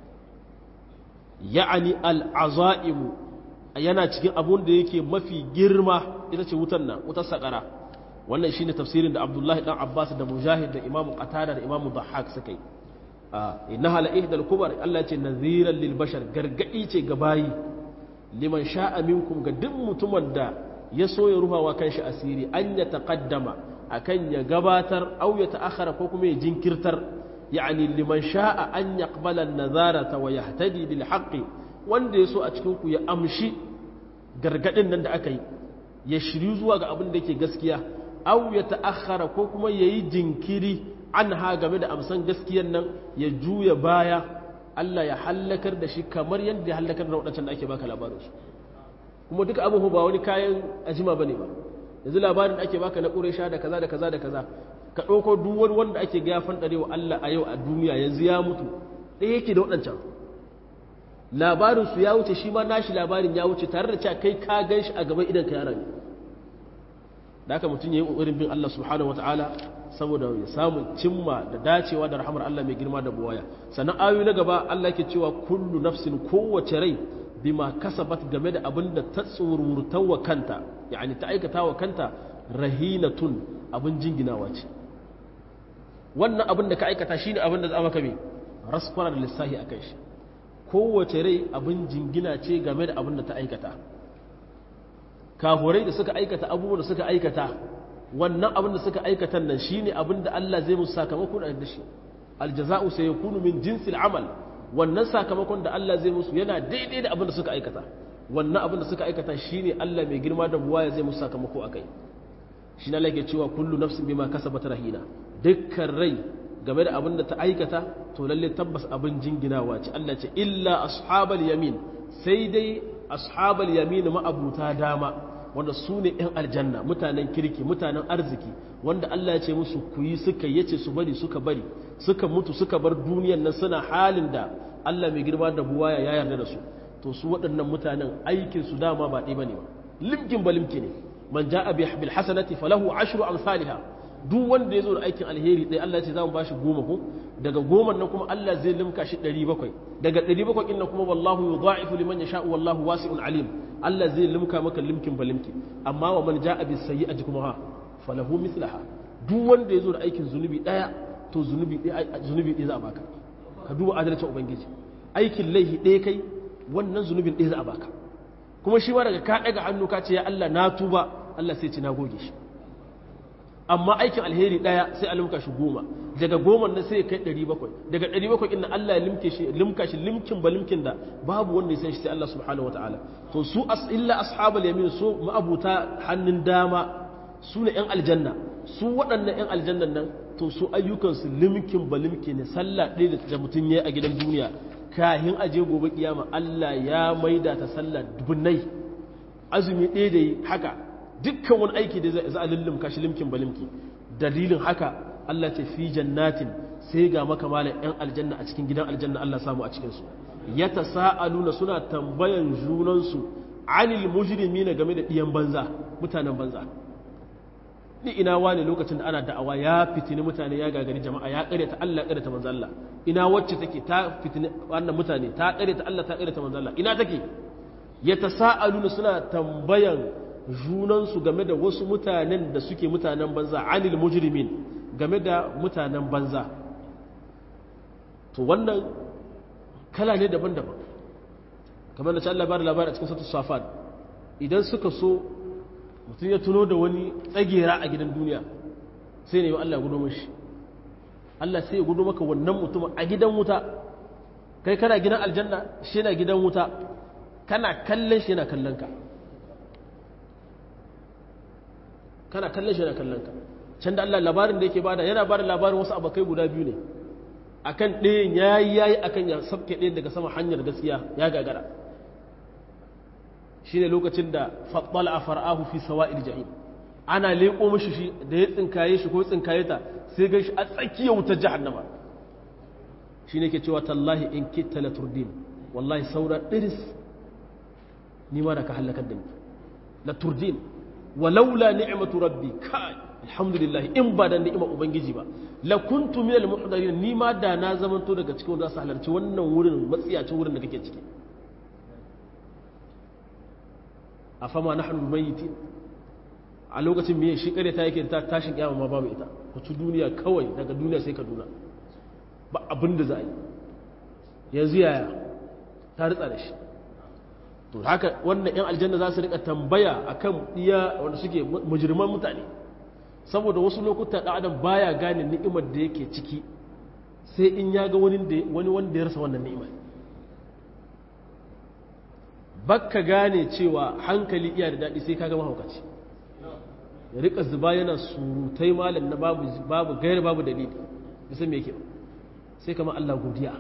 ya'ani al'azaimu yana cikin abun da yake mafi girma ita ce wutar nan wutar sakara wannan shine tafsirin da Abdullahi dan Abbas da Mujahid da Imam Qatada da Imam Dhahhak suka yi innaha la ihdal kubar Allah ce naziran lil bashar gargadi ce ga bayi liman sha'a minkum ga duk mutumin da ya so ya ruhawa kanshi asiri an ya taqaddama akan ya gabatar aw ya ta'akhara ko kuma ya jinkirtar yani liman sha'a an yaqbala an-nazarata wa yahtadi bil haqqi wanda ya so a cikin ku ya amshi gargadin nan da aka yi ya shiryu zuwa ga abin da yake gaskiya aw ya ta'akhara ko kuma yayi jinkiri an ha game da amsan gaskiyan nan ya juya baya Allah ya hallakar da shi kamar yadda ya hallakar da waɗancan da ake baka labarinsu kuma duka abin ba wani kayan ajima ba ne ba yanzu labarin da ake baka na ƙuresha da kaza da kaza da kaza ka ɗauko duk wani wanda ake ga fan wa Allah a yau a duniya yanzu ya mutu ɗaya yake da waɗancan labarinsu ya wuce shi ma nashi labarin ya wuce tare da cewa kai ka gan shi a gaban idan ka yara ne da haka mutum ya yi ƙoƙarin bin Allah subhanahu wataala saboda ya samu cimma da dacewa da rahamar Allah mai girma da buwaya sannan ayoyi na gaba Allah ke cewa kullu nafsin kowace rai bima kasabat game da abin da ta tsururta wa kanta yani ta aikata wa kanta rahinatun abin jinginawa ce wannan abin da ka aikata shine abin da za maka mai raskwana da lissahi a kai shi kowace rai abin jingina ce game da abin da ta aikata kafurai da suka aikata abubuwan da suka aikata wannan abin da suka aikatan nan shine abin da Allah zai musu sakamako da shi aljaza'u sayakunu min jinsil amal wannan sakamakon da Allah zai musu yana daidai da abin da suka aikata wannan abin da suka aikata shine Allah mai girma da buwaya zai musu sakamako akai shi na lake cewa kullu nafsin bima kasabat rahina dukkan rai game da abin da ta aikata to lalle tabbas abin jinginawa ce Allah ce illa ashabal yamin sai dai ashabal yamin ma'abuta dama wanda su ne 'yan aljanna mutanen kirki mutanen arziki wanda Allah ya ce musu ku yi suka yace su bari suka bari suka mutu suka bar duniyan nan suna halin da Allah mai girma da buwaya ya yarda da su to su waɗannan mutanen aikin su dama ba ɗaya bane ba limkin ba limki ne man ja'a bil hasanati falahu ashru amsalha duk wanda ya zo da aikin alheri ɗaya Allah ce za mu bashi goma ko daga goma nan kuma Allah zai limka shi ɗari bakwai daga ɗari bakwai ɗin nan kuma wallahu yudha'ifu liman yasha'u wallahu wasi'un alim Allah zai limka maka limkin ba limki amma wa man ja'a bis sayyi'ati kuma ha falahu mithlaha duk wanda ya zo da aikin zunubi ɗaya to zunubi ɗaya zunubi ɗaya za a baka ka duba adalcin ubangiji aikin laifi ɗaya kai wannan zunubin ɗaya za a baka kuma shi ma daga ka ɗaga hannu ka ce ya Allah na tuba Allah sai ce na goge shi amma aikin alheri ɗaya sai a limka shi goma daga goma na sai ya kai ɗari bakwai daga ɗari bakwai inda Allah ya limke shi limka shi limkin ba limkin da babu wanda ya san shi sai Allah subhanahu wa ta'ala to su as illa ashabul yamin su ma'abuta hannun dama su ne yan aljanna su waɗannan yan aljannan nan to su ayyukansu limkin ba limki ne sallah ɗaya da mutum ya a gidan duniya kahin aje gobe kiyama Allah ya maida ta sallah dubunnai azumi ɗaya da yi haka dukkan wani aiki da za a lullumka shi limkin balimki dalilin haka Allah ce fi jannatin sai ga maka malam yan aljanna a cikin gidan aljanna Allah samu a cikinsu ya ta sa'aluna suna tambayan junansu anil mujrimi na game da ɗiyan banza mutanen banza ni ina wani lokacin da ana da'awa ya fitini mutane ya gagari jama'a ya ta Allah ta manzo Allah ina wacce take ta fitini wannan mutane ta ta Allah ta ta manzo Allah ina take ya ta sa'aluna suna tambayan junansu game da wasu mutanen da suke mutanen banza anil mujrimin game da mutanen banza to wannan kala ne daban-daban kamar da Allah bada labari a cikin sautu safad idan suka so mutum ya tuno da wani tsagera a gidan duniya sai ne Allah gudu mashi Allah sai ya gudu maka wannan mutum a gidan wuta kai kana gidan aljanna shi na gidan wuta kana kallon shi yana kallon ka kana kallon shi yana kallon ka can da Allah labarin da yake bada yana bada labarin wasu abokai guda biyu ne akan ɗayan yayi yayi akan ya sabke ɗayan daga sama hanyar gaskiya ya gagara shine lokacin da fattala a far'ahu fi sawa'il jahim ana leƙo mishi shi da ya tsinkaye shi ko tsinkaye ta sai gan shi a tsakiyar wutar jahannama shine ke cewa tallahi in kitta la turdin wallahi saura diris ni ma da ka halakar da ni la turdin walaula ni'matu rabbi kai alhamdulillah in ba da ni'imar ubangiji ba la kuntu minal muhdarin ni ma da na zamanto daga cikin wanda su halarci wannan wurin matsiyacin wurin da kake ciki afama nahnu mayyitin a lokacin me shi kare ta yake ta tashin kiyama ma babu ita ku ci duniya kawai daga duniya sai kaduna ba abin da za a yi yanzu yaya ta ritsa da shi to haka wannan yan aljanna za su rika tambaya akan iya wanda suke mujirman mutane saboda wasu lokuta da adam baya gane ni'imar da yake ciki sai in ya ga wani wanda ya rasa wannan ni'imar bakka gane cewa hankali iya da daɗi sai kaga mahaukaci ya rika zuba yana surutai malam na babu babu gairi babu dalili bisa me yake sai kama Allah godiya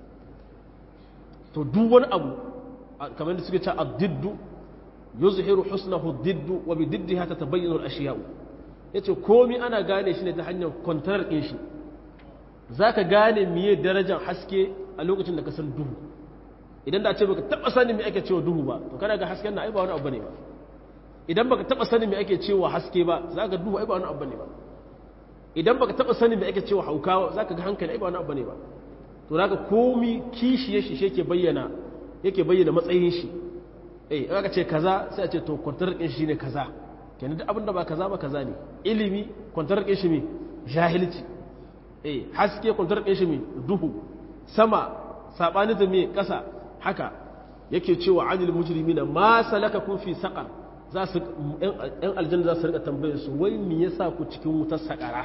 to duk wani abu kamar da suke ce ad-diddu yuzhiru husnahu ad-diddu wa bi diddiha tatabayyanu al-ashya'u yace komai ana gane shi ne ta hanyar kwantarar din shi zaka gane miye darajar haske a lokacin da ka san duhu idan da ce baka taba sanin me ake cewa duhu ba to kana ga hasken na ai ba wani abu ne ba idan baka taba sanin me ake cewa haske ba zaka duhu ai ba wani abu ne ba idan baka taba sanin me ake cewa hauka zaka ga hankali ai ba wani abu ne ba to zaka komi kishi ya shi yake bayyana yake bayyana matsayin shi eh aka ce kaza sai a ce to kwantar din shi ne kaza kenan duk abin da ba kaza ba kaza ne ilimi kwantar din shi ne jahilci eh haske kwantar din shi ne duhu sama sabani da me kasa haka yake cewa anil mujrimina ma salakakum fi saqar za su yan aljanna za su rika tambayar su wai me yasa ku cikin wutar sakara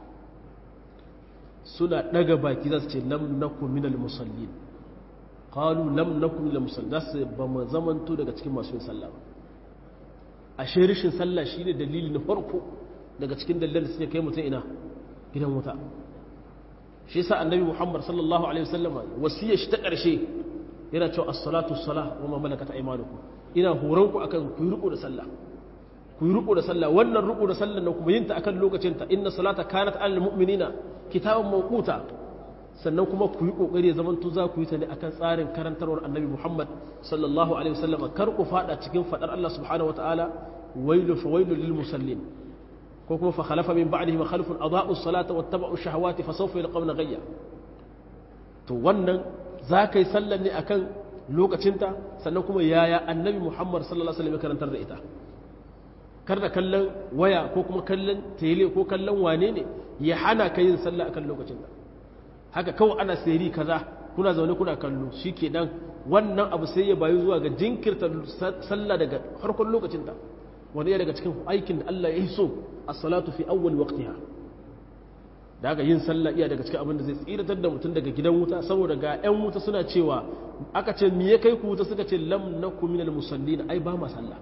suna daga baki za su ce lam nakum minal musallin qalu lam nakum minal musallin za su ba mu zamanto daga cikin masu yin sallah ba ashe rishin sallah shine dalili na farko daga cikin dalilan da suke kai mutum ina gidan wuta shi yasa annabi Muhammad sallallahu alaihi wasallam wasiyar shi ta ƙarshe yana cewa as-salatu as-salah wa ma malakat aymanukum ina horon ku akan ku yi riko da sallah ku yi riko da sallah wannan riko da sallah na kuma yin ta akan lokacin ta inna salata kanat alal mu'minina kitaban mawquta sannan kuma ku yi kokari ya zamanto za ku yi ta ne akan tsarin karantarwar annabi Muhammad sallallahu alaihi wasallam kar ku fada cikin fadar Allah subhanahu wataala wailu fa wailu lil musallin ko kuma fa khalafa min ba'dihim khalfun adaa'u as-salata wattaba'u ash-shahawati fa sawfa yalqawna ghayya to wannan za ka yi sallar ne akan lokacinta sannan kuma yaya annabi muhammad sallallahu alaihi wasallam karantar da ita kar da kallon waya ko kuma kallon tele ko kallon wane ne ya hana ka yin sallah akan lokacinta haka kawai ana sayari kaza kuna zaune kuna kallo shikenan wannan abu sai ya bayu zuwa ga jinkirta sallah daga farkon lokacinta wani ya daga cikin aikin da Allah ya yi so as-salatu fi awwal waqtiha da haka yin sallah iya daga cikin abin da zai tsiratar da mutum daga gidan wuta saboda ga 'yan wuta suna cewa aka ce me ya kai ku wuta suka ce lam nakum minal musallin ai ba ma sallah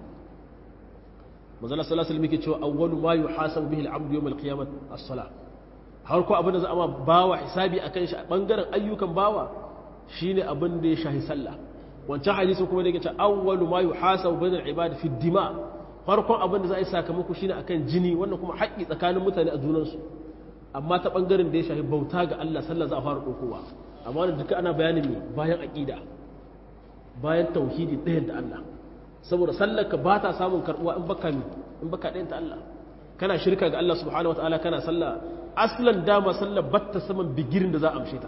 manzala sallallahu alaihi wasallam cewa awwalu ma yuhasabu bihi al-abdu yawm al-qiyamah as-salah har ko abin da za a ma bawa hisabi akan shi a bangaren ayyukan bawa shine abin da ya shahi sallah wancan hadisin kuma da yake cewa awwalu ma yuhasabu bainal ibad fi dima farkon abin da za a yi sakamako shine akan jini wannan kuma haƙƙi tsakanin mutane a junansu amma ta ɓangaren da ya shafi bauta ga Allah sallah za a fara ɗaukowa amma wanda duka ana bayanin ne bayan aƙida bayan tauhidi ɗayan da Allah saboda sallar ka ba ta samun karɓuwa in baka mi in baka ɗayan ta Allah kana shirka ga Allah subhanahu wataala kana sallah aslan dama sallar batta saman bigirin da za a amshe ta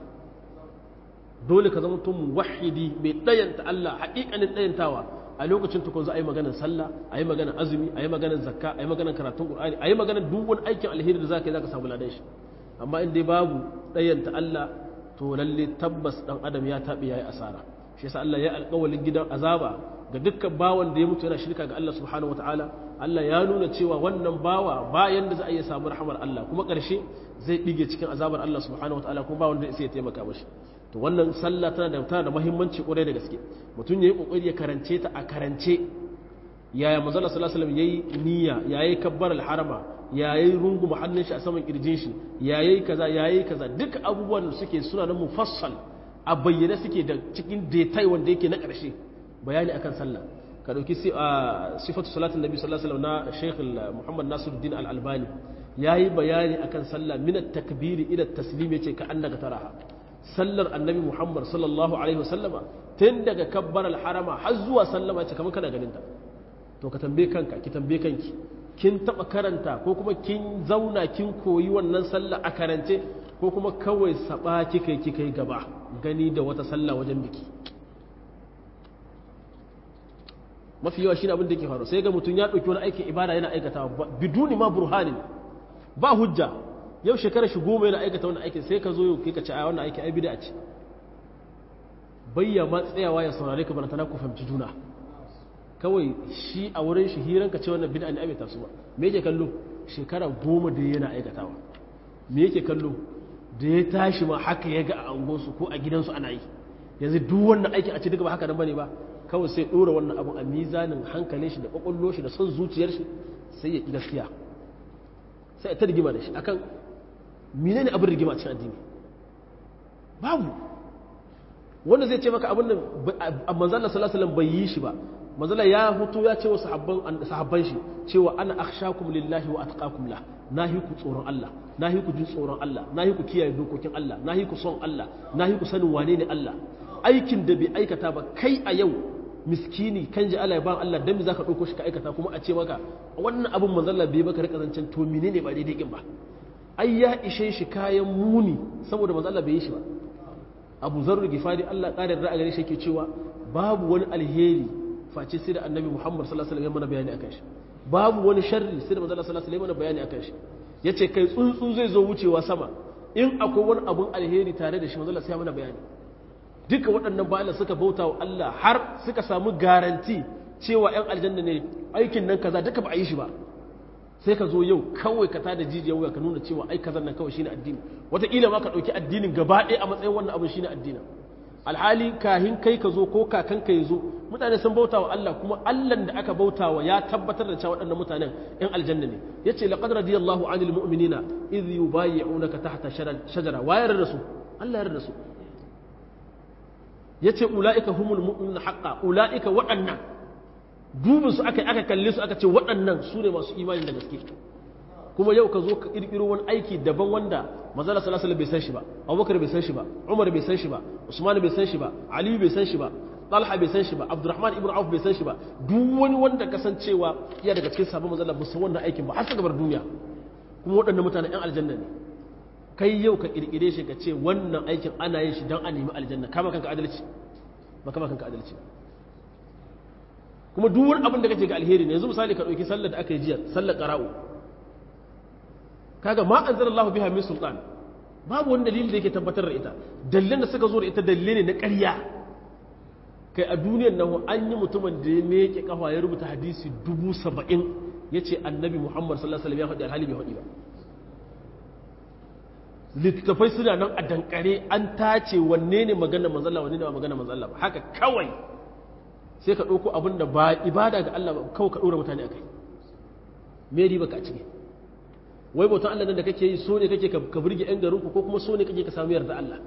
dole ka zama tun wahidi mai ɗayan ta Allah haƙiƙanin ɗayantawa a lokacin tukun za a yi maganar sallah a yi maganar azumi a yi maganar zakka a yi maganar karatun ƙur'ani a yi maganar duk wani aikin alheri da za ka yi za ka samu ladan shi amma in dai babu ɗayanta Allah to lalle tabbas ɗan adam ya taɓe ya yi asara shi yasa Allah ya alƙawalin gidan azaba ga dukkan bawan da ya mutu yana shirka ga Allah subhanahu wataala Allah ya nuna cewa wannan bawa bayan da za a iya samu rahamar Allah kuma ƙarshe zai ɗige cikin azabar Allah subhanahu wataala kuma ba wanda ya taimaka mashi to wannan sallah tana da tana da muhimmanci kwarai da gaske mutum yayi kokari ya karance ta a karance yaya manzo sallallahu alaihi wasallam yayi niyya yayi kabbar al-harama yayi rungu hannun shi a saman kirjin shi yayi kaza yayi kaza duk abubuwan da suke suna nan mufassal a bayyane suke da cikin detail wanda yake na ƙarshe bayani akan sallah ka dauki sifatu salatin nabi sallallahu alaihi wasallam na Sheikh Muhammad Nasiruddin Al-Albani yayi bayani akan sallah min at-takbir ila at-taslim yace ka annaka taraha sallar annabi Muhammad sallallahu alaihi wasallama tun daga kabbar al-harama har zuwa sallama yace kamar kana ganin ta to ka tambaye kanka ki tambaye kanki kin taba karanta ko kuma kin zauna kin koyi wannan sallah a karance ko kuma kawai saba kika kika gaba gani da wata sallah wajen biki mafi yawa shi ne abin da ke faru sai ga mutum ya ɗauki wani aikin ibada yana aikata biduni ma burhanin ba hujja yau shekara shi goma yana aikata wani aikin sai ka zo yau kai ka ci a wannan aikin ai bida ce bayya ma tsayawa ya saurare ka bana tana ku fahimci juna kawai shi a wurin shi hiran ka ce wannan bid'a ne abin tasu ba me yake kallo shekara goma da yana aikatawa me yake kallo da ya tashi ma haka ya ga a angonsu ko a gidansu ana yi yanzu duk wannan aikin a ce duka ba haka nan bane ba kawai sai ɗora wannan abun a mizanin hankalin shi da ƙwaƙwallo shi da son zuciyar shi sai ya gaskiya sai ta rigima da shi akan mine ne abin rigima cikin addini babu wanda zai ce maka abin da manzala sallallahu bai yi shi ba manzala ya hutu ya ce wa sahabban shi cewa ana akhshakum lillahi wa atqakum la nahi ku tsoron Allah nahi ku jin tsoron Allah nahi ku kiyaye dokokin Allah nahi ku son Allah nahi ku sanin wane ne Allah aikin da bai aikata ba kai a yau miskini kan ji Allah ya ba Allah dan me zaka dauko shi ka aikata kuma a ce maka wannan abin manzalla bai baka rika zancen to menene ba daidai kin ba ai ya ishe shi kayan muni saboda manzalla bai yi shi ba Abu Zarr Gifari Allah ƙarin ra'a gare shi yake cewa babu wani alheri face sai da Annabi Muhammad sallallahu alaihi wasallam ya mana bayani akan shi babu wani sharri sai da manzalla sallallahu alaihi wasallam ya mana bayani akan shi yace kai tsuntsu zai zo wucewa sama in akwai wani abun alheri tare da shi manzalla sai ya mana bayani duka waɗannan bayan suka bauta wa Allah har suka samu garanti cewa 'yan aljanna ne aikin nan kaza duka ba a yi shi ba sai ka zo yau kawai ka tada jijiyar wuya ka nuna cewa ai kazan nan kawai shine addini wataƙila ma ka ɗauki addinin gaba ɗaya a matsayin wannan abin shine addinin alhali kahin kai ka zo ko kakan ka zo mutane sun bauta wa Allah kuma Allah da aka bauta wa ya tabbatar da cewa waɗannan mutanen 'yan aljanna ne yace laqad radiyallahu anil mu'minina idh yubayyi'unaka tahta shajara wa yarda da su Allah yarda da su ya ce ula'ika humul mu'min haƙa ula'ika waɗannan dubin su aka aka kalle su aka ce waɗannan su ne masu imani da gaske kuma yau ka zo ka ƙirƙiro wani aiki daban wanda mazala salasala bai san shi ba abubakar bai san shi ba umar bai san shi ba usman bai san shi ba aliyu bai san shi ba talha bai san shi ba abdurrahman ibn auf bai san shi ba duk wani wanda kasancewa iya daga cikin sabon mazala ba san wannan aikin ba har su gabar duniya kuma waɗannan mutanen yan aljanna ne kai yau ka kirkire shi ka ce wannan aikin ana yin shi don a nemi aljanna kama kanka adalci ba kama kanka adalci kuma duk wani abin da kake ga alheri ne yanzu misali ka ɗauki sallar da aka yi jiya sallar ƙara'u kaga ma an zara Allah biha min sultan babu wani dalili da yake tabbatar da ita dalilan da suka zo da ita dalilai ne na ƙarya kai a duniyar nan an yi mutumin da ya meke kafa ya rubuta hadisi dubu saba'in ya ce annabi muhammad sallallahu alaihi wasallam ya faɗi alhali bai faɗi ba littattafai suna nan a dankare an tace wanne ne magana manzalla wanne ne ba magana manzalla ba haka kawai sai ka ɗauko abin da ba ibada ga Allah ba kawai ka ɗora mutane a kai me riba ka ciki wai bautan Allah nan da kake yi so ne kake ka burge ƴan garinku ko kuma so ne kake ka samu yarda Allah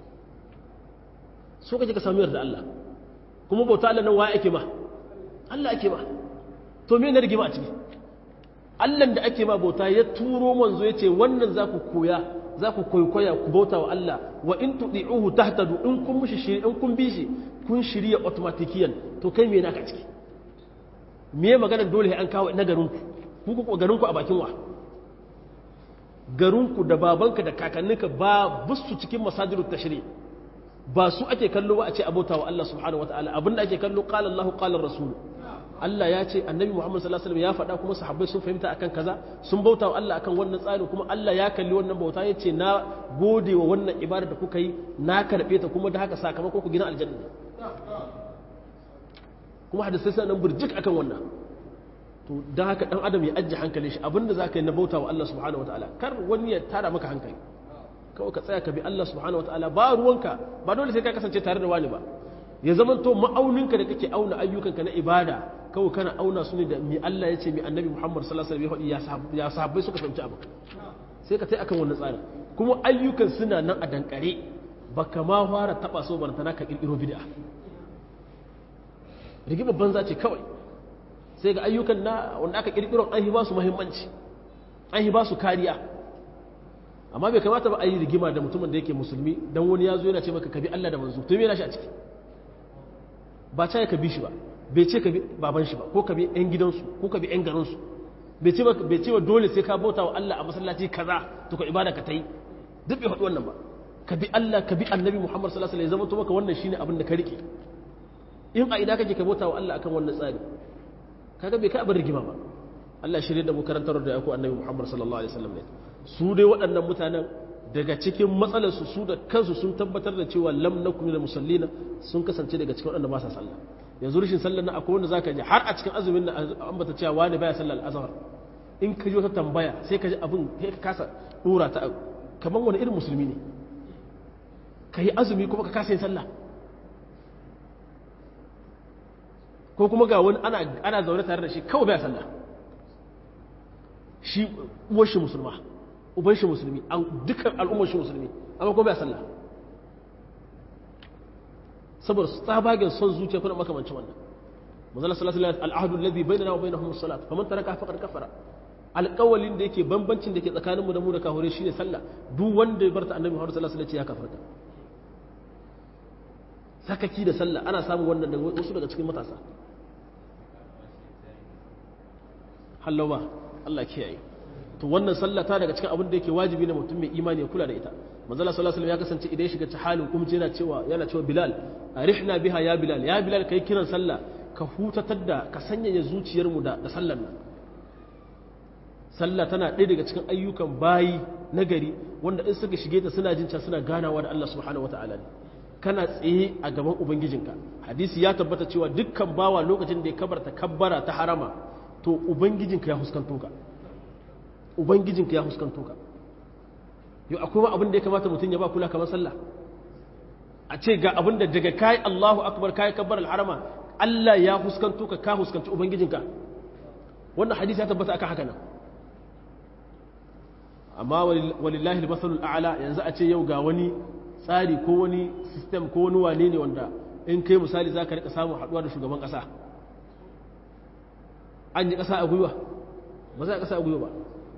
so kake ka samu yarda Allah kuma bautan Allah nan wa ake ma Allah ake ma to me ne rigima a ciki Allah da ake ma bauta ya turo manzo ya ce wannan za ku koya za ku kwaikwaya ku bauta wa Allah wa in tudi'uhu tahtadu in kun mushi shiri in kun bi shi kun shirya automatikiyan to kai me naka ciki me magana dole an kawo na garinku ku ku garinku a bakin wa garinku da babanka da kakanninka ba busu cikin masajirut tashri ba su ake kallo ba a ce abota wa Allah subhanahu wataala abinda ake kallo qala Allahu qala rasul Allah ya ce annabi Muhammad sallallahu alaihi wasallam ya faɗa kuma sahabbai sun fahimta akan kaza sun bauta wa Allah akan wannan tsarin kuma Allah ya kalli wannan bauta ya ce na gode wa wannan ibada da kuka yi na karɓe ta kuma da haka sakamakon ku gina aljanna kuma hadisai suna nan burjik akan wannan to dan haka dan adam ya ajje hankalin shi abinda zaka yi na bauta wa Allah subhanahu wataala kar wani ya tara maka hankali kawai ka tsaya ka bi Allah subhanahu wataala ba ruwanka ba dole sai ka kasance tare da wani ba ya zaman to ma'auninka da kake auna ayyukanka na ibada kawai kana auna su ne da mi Allah ya ce mi annabi Muhammad sallallahu alaihi wasallam ya sahabbai suka fahimci abu sai ka tai akan wannan tsarin kuma ayyukan suna nan a dankare baka ma fara taba so barantana ka kirkiro bid'a rigima banza ce kawai sai ga ayyukan na wanda aka kirkiro an yi ba su muhimmanci an yi ba su kariya amma bai kamata ba a yi rigima da mutumin da yake musulmi dan wani ya zo yana ce maka ka bi Allah da manzo to me yana shi a ciki ba ta ka bi shi ba bai ce ka bi baban shi ba ko ka bi yan gidansu ko ka bi yan garinsu bai ce bai ce dole sai ka bauta wa Allah a masallaci kaza to ka ibada ka tai duk bai faɗi wannan ba ka bi Allah ka bi Annabi Muhammad sallallahu alaihi wasallam zama to maka wannan shine abin da ka rike in a ida kake ka bauta wa Allah akan wannan tsari kaga bai kai abin rigima ba Allah shirye da mu karantar da yako Annabi Muhammad sallallahu alaihi wasallam ne su dai waɗannan mutanen daga cikin matsalarsu su da kansu sun tabbatar da cewa lam nakum da musallina sun kasance daga cikin waɗanda ba sa sallah yanzu rashin sallar na akwai wanda zaka ji har a cikin azumin na an bata cewa wani baya sallar azhar in ka ji wata tambaya sai ka ji abin sai ka kasa dora ta kamar wani irin musulmi ne ka yi azumi kuma ka kasa yin sallah ko kuma ga wani ana ana zaune tare da shi kawai baya sallah shi uwar shi musulma uban shi musulmi an dukkan al'ummar shi musulmi amma kuma bai sallah saboda tsabagen son zuciya kuna makamancin wannan manzala sallallahu alaihi wasallam al'ahdu alladhi bainana wa bainahum as-salat faman taraka faqad kafara alƙawalin da yake bambancin da ke tsakaninmu da mu da kahure shine sallah duk wanda ya barta annabi Muhammad sallallahu alaihi wasallam ya kafarta sakaki da sallah ana samun wannan daga wasu daga cikin matasa hallawa Allah kiyaye to wannan sallah ta daga cikin abin da yake wajibi na mutum mai imani ya kula da ita manzala sallallahu alaihi ya kasance idan ya shiga ta halin kuma yana cewa yana cewa bilal arihna biha ya bilal ya bilal kai kiran sallah ka hutatar da ka sanyaya zuciyar mu da da sallar nan sallah tana ɗaya daga cikin ayyukan bayi nagari wanda in suka shige ta suna jin suna ganawa da Allah subhanahu wataala ne kana tsaye a gaban ubangijinka hadisi ya tabbata cewa dukkan bawa lokacin da ya kabarta kabbara ta harama to ubangijinka ya huskanto ka ubangijinka ya huskanto ka yau akwai ma abin da ya kamata mutum ya ba kula kamar sallah a ce ga abin da daga kai Allahu akbar kai kabbar al-harama Allah ya huskanto ka ka huskanci ubangijinka wannan hadisi ya tabbata aka haka nan amma walillahi al-masalul a'la yanzu a ce yau ga wani tsari ko wani system ko wani wane ne wanda in kai misali zaka rika samu haduwa da shugaban kasa an yi kasa a gwiwa ba za a kasa a gwiwa ba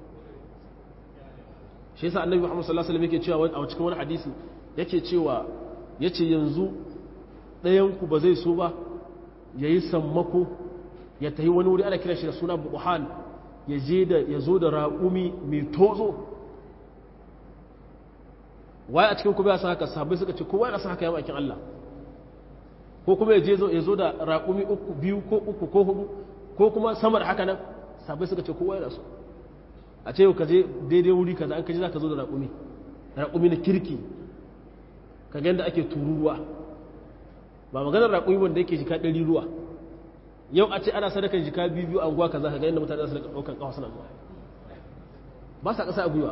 shi yasa annabi Muhammad sallallahu alaihi wasallam yake cewa a cikin wani hadisi yake cewa yace yanzu ɗayan ku ba zai so ba yayi sammako ya tayi wani wuri ana kira shi da suna buhan ya je da ya zo da raƙumi mai tozo waye a cikin ku ba san haka sahabbai suka ce kowa yana san haka ya bakin Allah ko kuma ya je ya zo da raƙumi uku biyu ko uku ko hudu ko kuma sama da haka nan sahabbai suka ce kowa yana so a ce ka je daidai wuri kaza an kaji za ka zo da raƙumi raƙumi na kirki ka ga yadda ake tururuwa ba maganar raƙumi wanda yake jika ɗari ruwa yau a ce ana sadakan jika biyu biyu anguwa kaza ka ga yadda mutane za su daga ɗaukan ƙawa suna zuwa ba sa ƙasa a gwiwa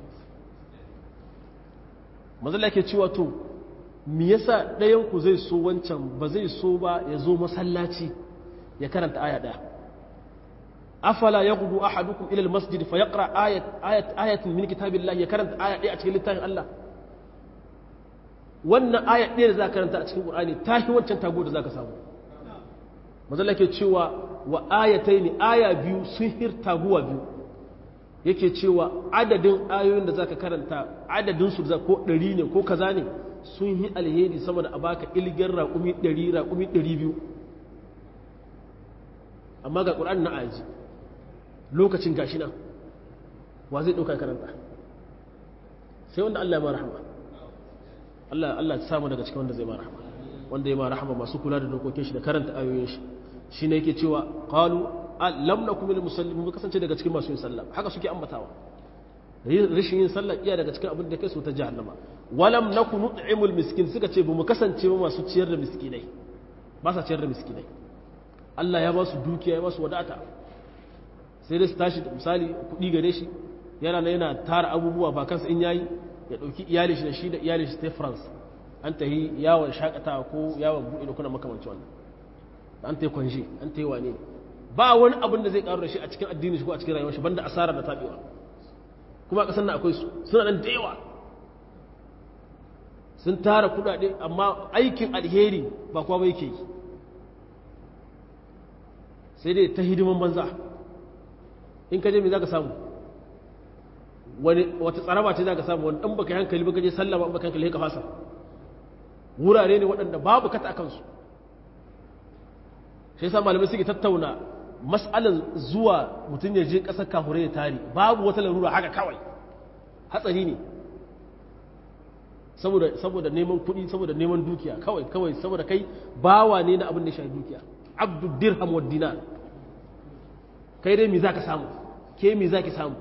mazala ke cewa to me yasa ɗayan ku zai so wancan ba zai so ba ya zo masallaci ya karanta aya ɗaya afala yaghdu ahadukum ila almasjid fa yaqra ayat ayat ayatin min kitabillahi ya karanta aya ɗaya a cikin littafin Allah wannan aya ɗaya da za ka karanta a cikin Qur'ani ta fi wancan tago da za ka samu mazalla ke cewa wa ayatai ne aya biyu sun hir taguwa biyu yake cewa adadin ayoyin da za ka karanta adadin su ko ɗari ne ko kaza ne sun yi alheri sama da a baka ilgin raƙumi ɗari raƙumi ɗari biyu amma ga ƙur'ani na aji lokacin gashi nan wa zai ɗauka karanta sai wanda Allah ya ma rahama Allah Allah ya samu daga cikin wanda zai ma rahama wanda ya ma rahama masu kula da dokokin shi da karanta ayoyin shi shine yake cewa qalu lam nakum lil muslimin mu kasance daga cikin masu yin sallah haka suke ambatawa rashin yin sallah iya daga cikin abin da kai su ta jahannama walam nakum nut'imul miskin suka ce bamu kasance ba masu ciyar da miskinai ba sa ciyar da miskinai Allah ya ba su dukiya ya ba su wadata sai dai su tashi misali kuɗi gare shi yana na yana tara abubuwa ba kansa in yayi ya ɗauki iyali shi da shi da iyali shi ta France an ta yi yawon shakatawa ko yawon buɗe da kuna makamanci wannan an ta yi kwanje an ta yi wane ba wani abin da zai karu da shi a cikin addini shi ko a cikin rayuwar shi banda asara da tabewa kuma a ƙasar nan akwai su suna nan da yawa sun tara kudade amma aikin alheri ba kuwa ba yake yi sai dai ta hidiman banza in ka je me za ka samu wani wata tsaraba ce za ka samu wani ɗan baka hankali baka je sallah ba baka hankali ka fasa wurare ne waɗanda babu kata a kansu shi yasa malamai suke tattauna mas'alan zuwa mutum ya je ƙasar kahure ya tari babu wata larura haka kawai hatsari ne saboda saboda neman kuɗi saboda neman dukiya kawai kawai saboda kai bawa ne na abin da shafi dukiya abdu dirham wa dinar kai dai me zaka samu ke me zaki samu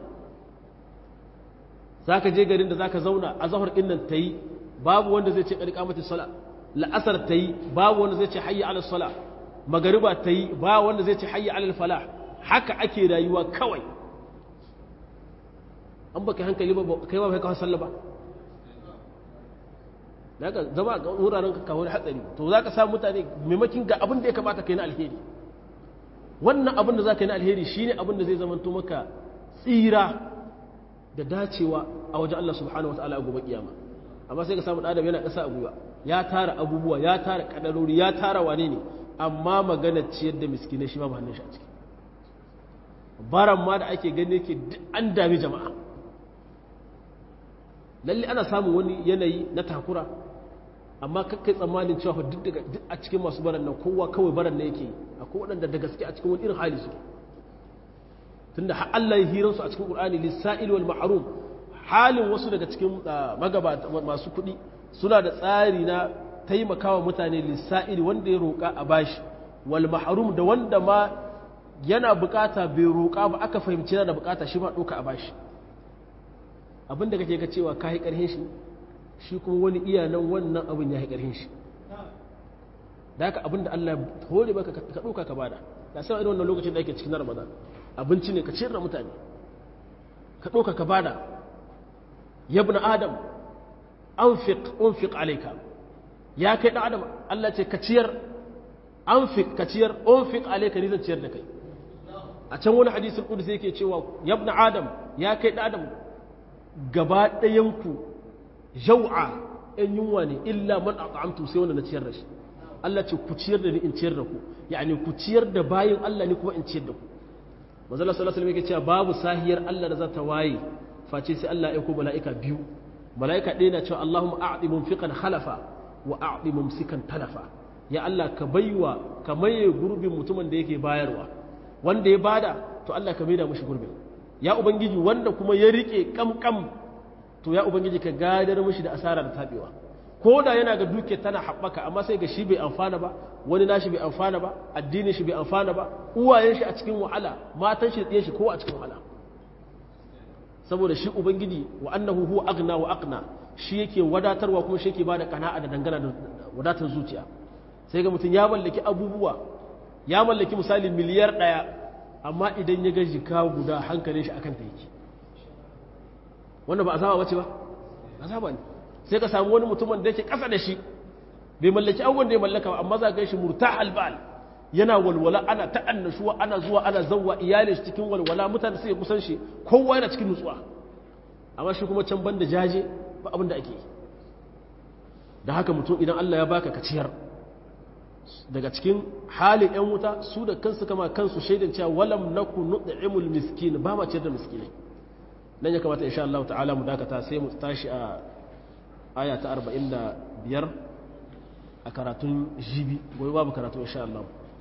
zaka je garin da zaka zauna a zahar din nan tayi babu wanda zai ce qad sala la'asar tayi babu wanda zai ce hayya ala sala magariba tayi ba wanda zai ce hayya ala falah haka ake rayuwa kawai an baka hankali ba kai ba kai ka sallah ba daga zama ga wuraren ka kawo hatsari to za ka samu mutane maimakin ga abin da ya kamata kai na alheri wannan abin da za ka yi na alheri shine abin da zai zama maka tsira da dacewa a wajen Allah subhanahu wa ta'ala a gobe kiyama amma sai ka samu adam yana ƙasa a gwiwa ya tara abubuwa ya tara kadarori ya tara wane ne amma magana ciyar da miskinai shi ma ba hannun shi a ciki baran ma da ake gani yake an dami jama'a lalle ana samun wani yanayi na takura amma kakkai tsammanin cewa duk daga duk a cikin masu baran nan kowa kawai baran nan yake akwai waɗanda da gaske a cikin wani irin hali suke tunda har Allah ya hiransu a cikin Qur'ani lisa'il wal mahrum halin wasu daga cikin magabata masu kuɗi suna da tsari na taimakawa mutane lisa'il wanda ya roƙa a bashi wal mahrum da wanda ma yana bukata bai roƙa ba aka fahimci yana da bukata shi ma ɗauka a bashi abin da kake ga cewa ka yi ƙarhin shi shi kuma wani iya nan wannan abin ya yi ƙarhin shi da haka abin da Allah hore baka ka ɗauka ka bada da sai irin wannan lokacin da ake cikin Ramadan abinci ne ka ciyar da mutane ka ɗauka ka bada yabna adam anfiq unfiq alayka ya kai dan adam Allah ce ka ciyar anfiq ka ciyar unfiq alayka ni zan ciyar da kai a can wani hadisin qudsi yake cewa yabna adam ya kai dan adam gaba ɗayanku jau'a ‘yan yunwa ne illa man a ƙa'amtu sai wanda na ciyar da shi Allah ce ku ciyar da ni in ciyar da ku yani ku ciyar da bayin Allah ne kuma in ciyar da ku mazala sallallahu alaihi wasallam cewa babu sahiyar Allah da za ta waye face sai Allah ya aiko mala'ika biyu mala'ika ɗaya na cewa Allahumma a'ti munfiqan khalafa wa a'ti mumsikan talafa ya Allah ka baiwa ka maye gurbin mutumin da yake bayarwa wanda ya bada to Allah ka maida mushi gurbin ya ubangiji wanda kuma ya rike kamkam to ya ubangiji ka gadar mishi da asara da tabewa ko da yana ga duke tana haɓaka amma sai ga shi bai amfana ba wani nashi bai amfana ba addinin shi bai amfana ba uwayen shi a cikin wahala matan shi da shi ko a cikin wahala saboda shi ubangiji wa annahu huwa aghna wa aqna shi yake wadatarwa kuma shi yake bada kana'a da dangana da wadatar zuciya sai ga mutum ya mallaki abubuwa ya mallaki misali miliyar ɗaya amma idan ya ga jika guda hankalin shi akan ta yake wannan ba azaba bace ba azaba ne sai ka samu wani mutumin da yake kasa da shi bai mallaki abubuwan da ya mallaka ba amma za ka shi murta albal yana walwala ana ta annashuwa ana zuwa ana zawwa iyalin shi cikin walwala mutane sai kusan shi kowa yana cikin nutsuwa amma shi kuma can banda jaje ba abin da ake yi da haka mutum idan Allah ya baka ka ciyar daga cikin halin ‘yan wuta su da kansu kama kansu shaidan cewa walam na ku nuɗa'imul miskin ba ma ciyar da miskinai nan ya kamata insha Allah ta'ala mu dakata sai mu tashi a aya ta 45 a karatun jibi goyi babu karatu insha Allah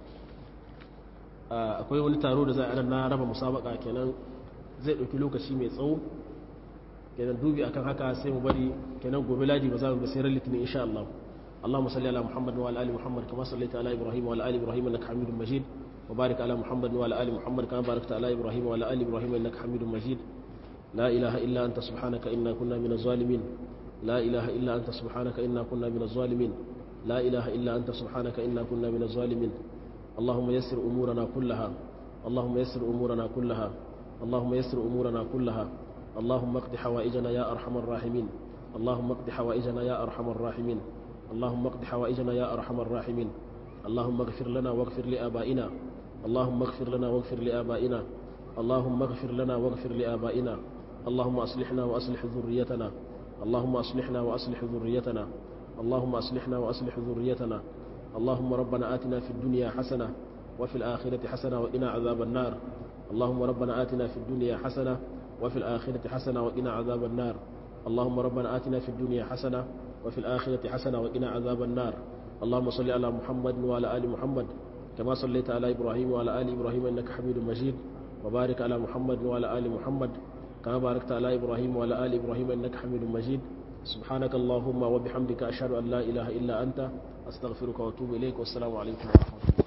akwai wani taro da za a na raba musabaka kenan zai ɗauki lokaci mai tsawo kenan dubi akan haka sai mu bari kenan gobe ladi ba za mu sai ran litinin insha Allah اللهم صل على محمد وعلى ال محمد كما صليت على ابراهيم وعلى ال ابراهيم انك حميد مجيد وبارك على محمد وعلى ال محمد كما باركت على ابراهيم وعلى ال ابراهيم انك حميد مجيد لا اله الا انت سبحانك انا كنا من الظالمين لا اله الا انت سبحانك انا كنا من الظالمين لا اله الا انت سبحانك انا كنا من الظالمين اللهم يسر امورنا كلها اللهم يسر امورنا كلها اللهم يسر امورنا كلها اللهم اقض حوائجنا يا ارحم الراحمين اللهم اقض حوائجنا يا ارحم الراحمين اللهم اقض حوائجنا يا ارحم الراحمين اللهم اغفر لنا واغفر لابائنا اللهم اغفر لنا واغفر لآبائنا اللهم اغفر لنا واغفر لآبائنا اللهم أصلحنا وأصلح ذريتنا اللهم أصلحنا وأصلح ذريتنا اللهم أصلحنا وأصلح ذريتنا اللهم ربنا آتنا في الدنيا حسنة وفي الآخرة حسنة وقنا عذاب النار اللهم ربنا آتنا في الدنيا حسنة وفي الآخرة حسنة وقنا عذاب النار اللهم ربنا آتنا في الدنيا حسنة وفي الآخرة حسنة وقنا عذاب النار اللهم صل على محمد وعلى آل محمد كما صليت على إبراهيم وعلى آل إبراهيم إنك حميد مجيد وبارك على محمد وعلى آل محمد كما باركت على إبراهيم وعلى آل إبراهيم إنك حميد مجيد سبحانك اللهم وبحمدك أشهد أن لا إله إلا أنت أستغفرك وأتوب إليك والسلام عليكم ورحمة الله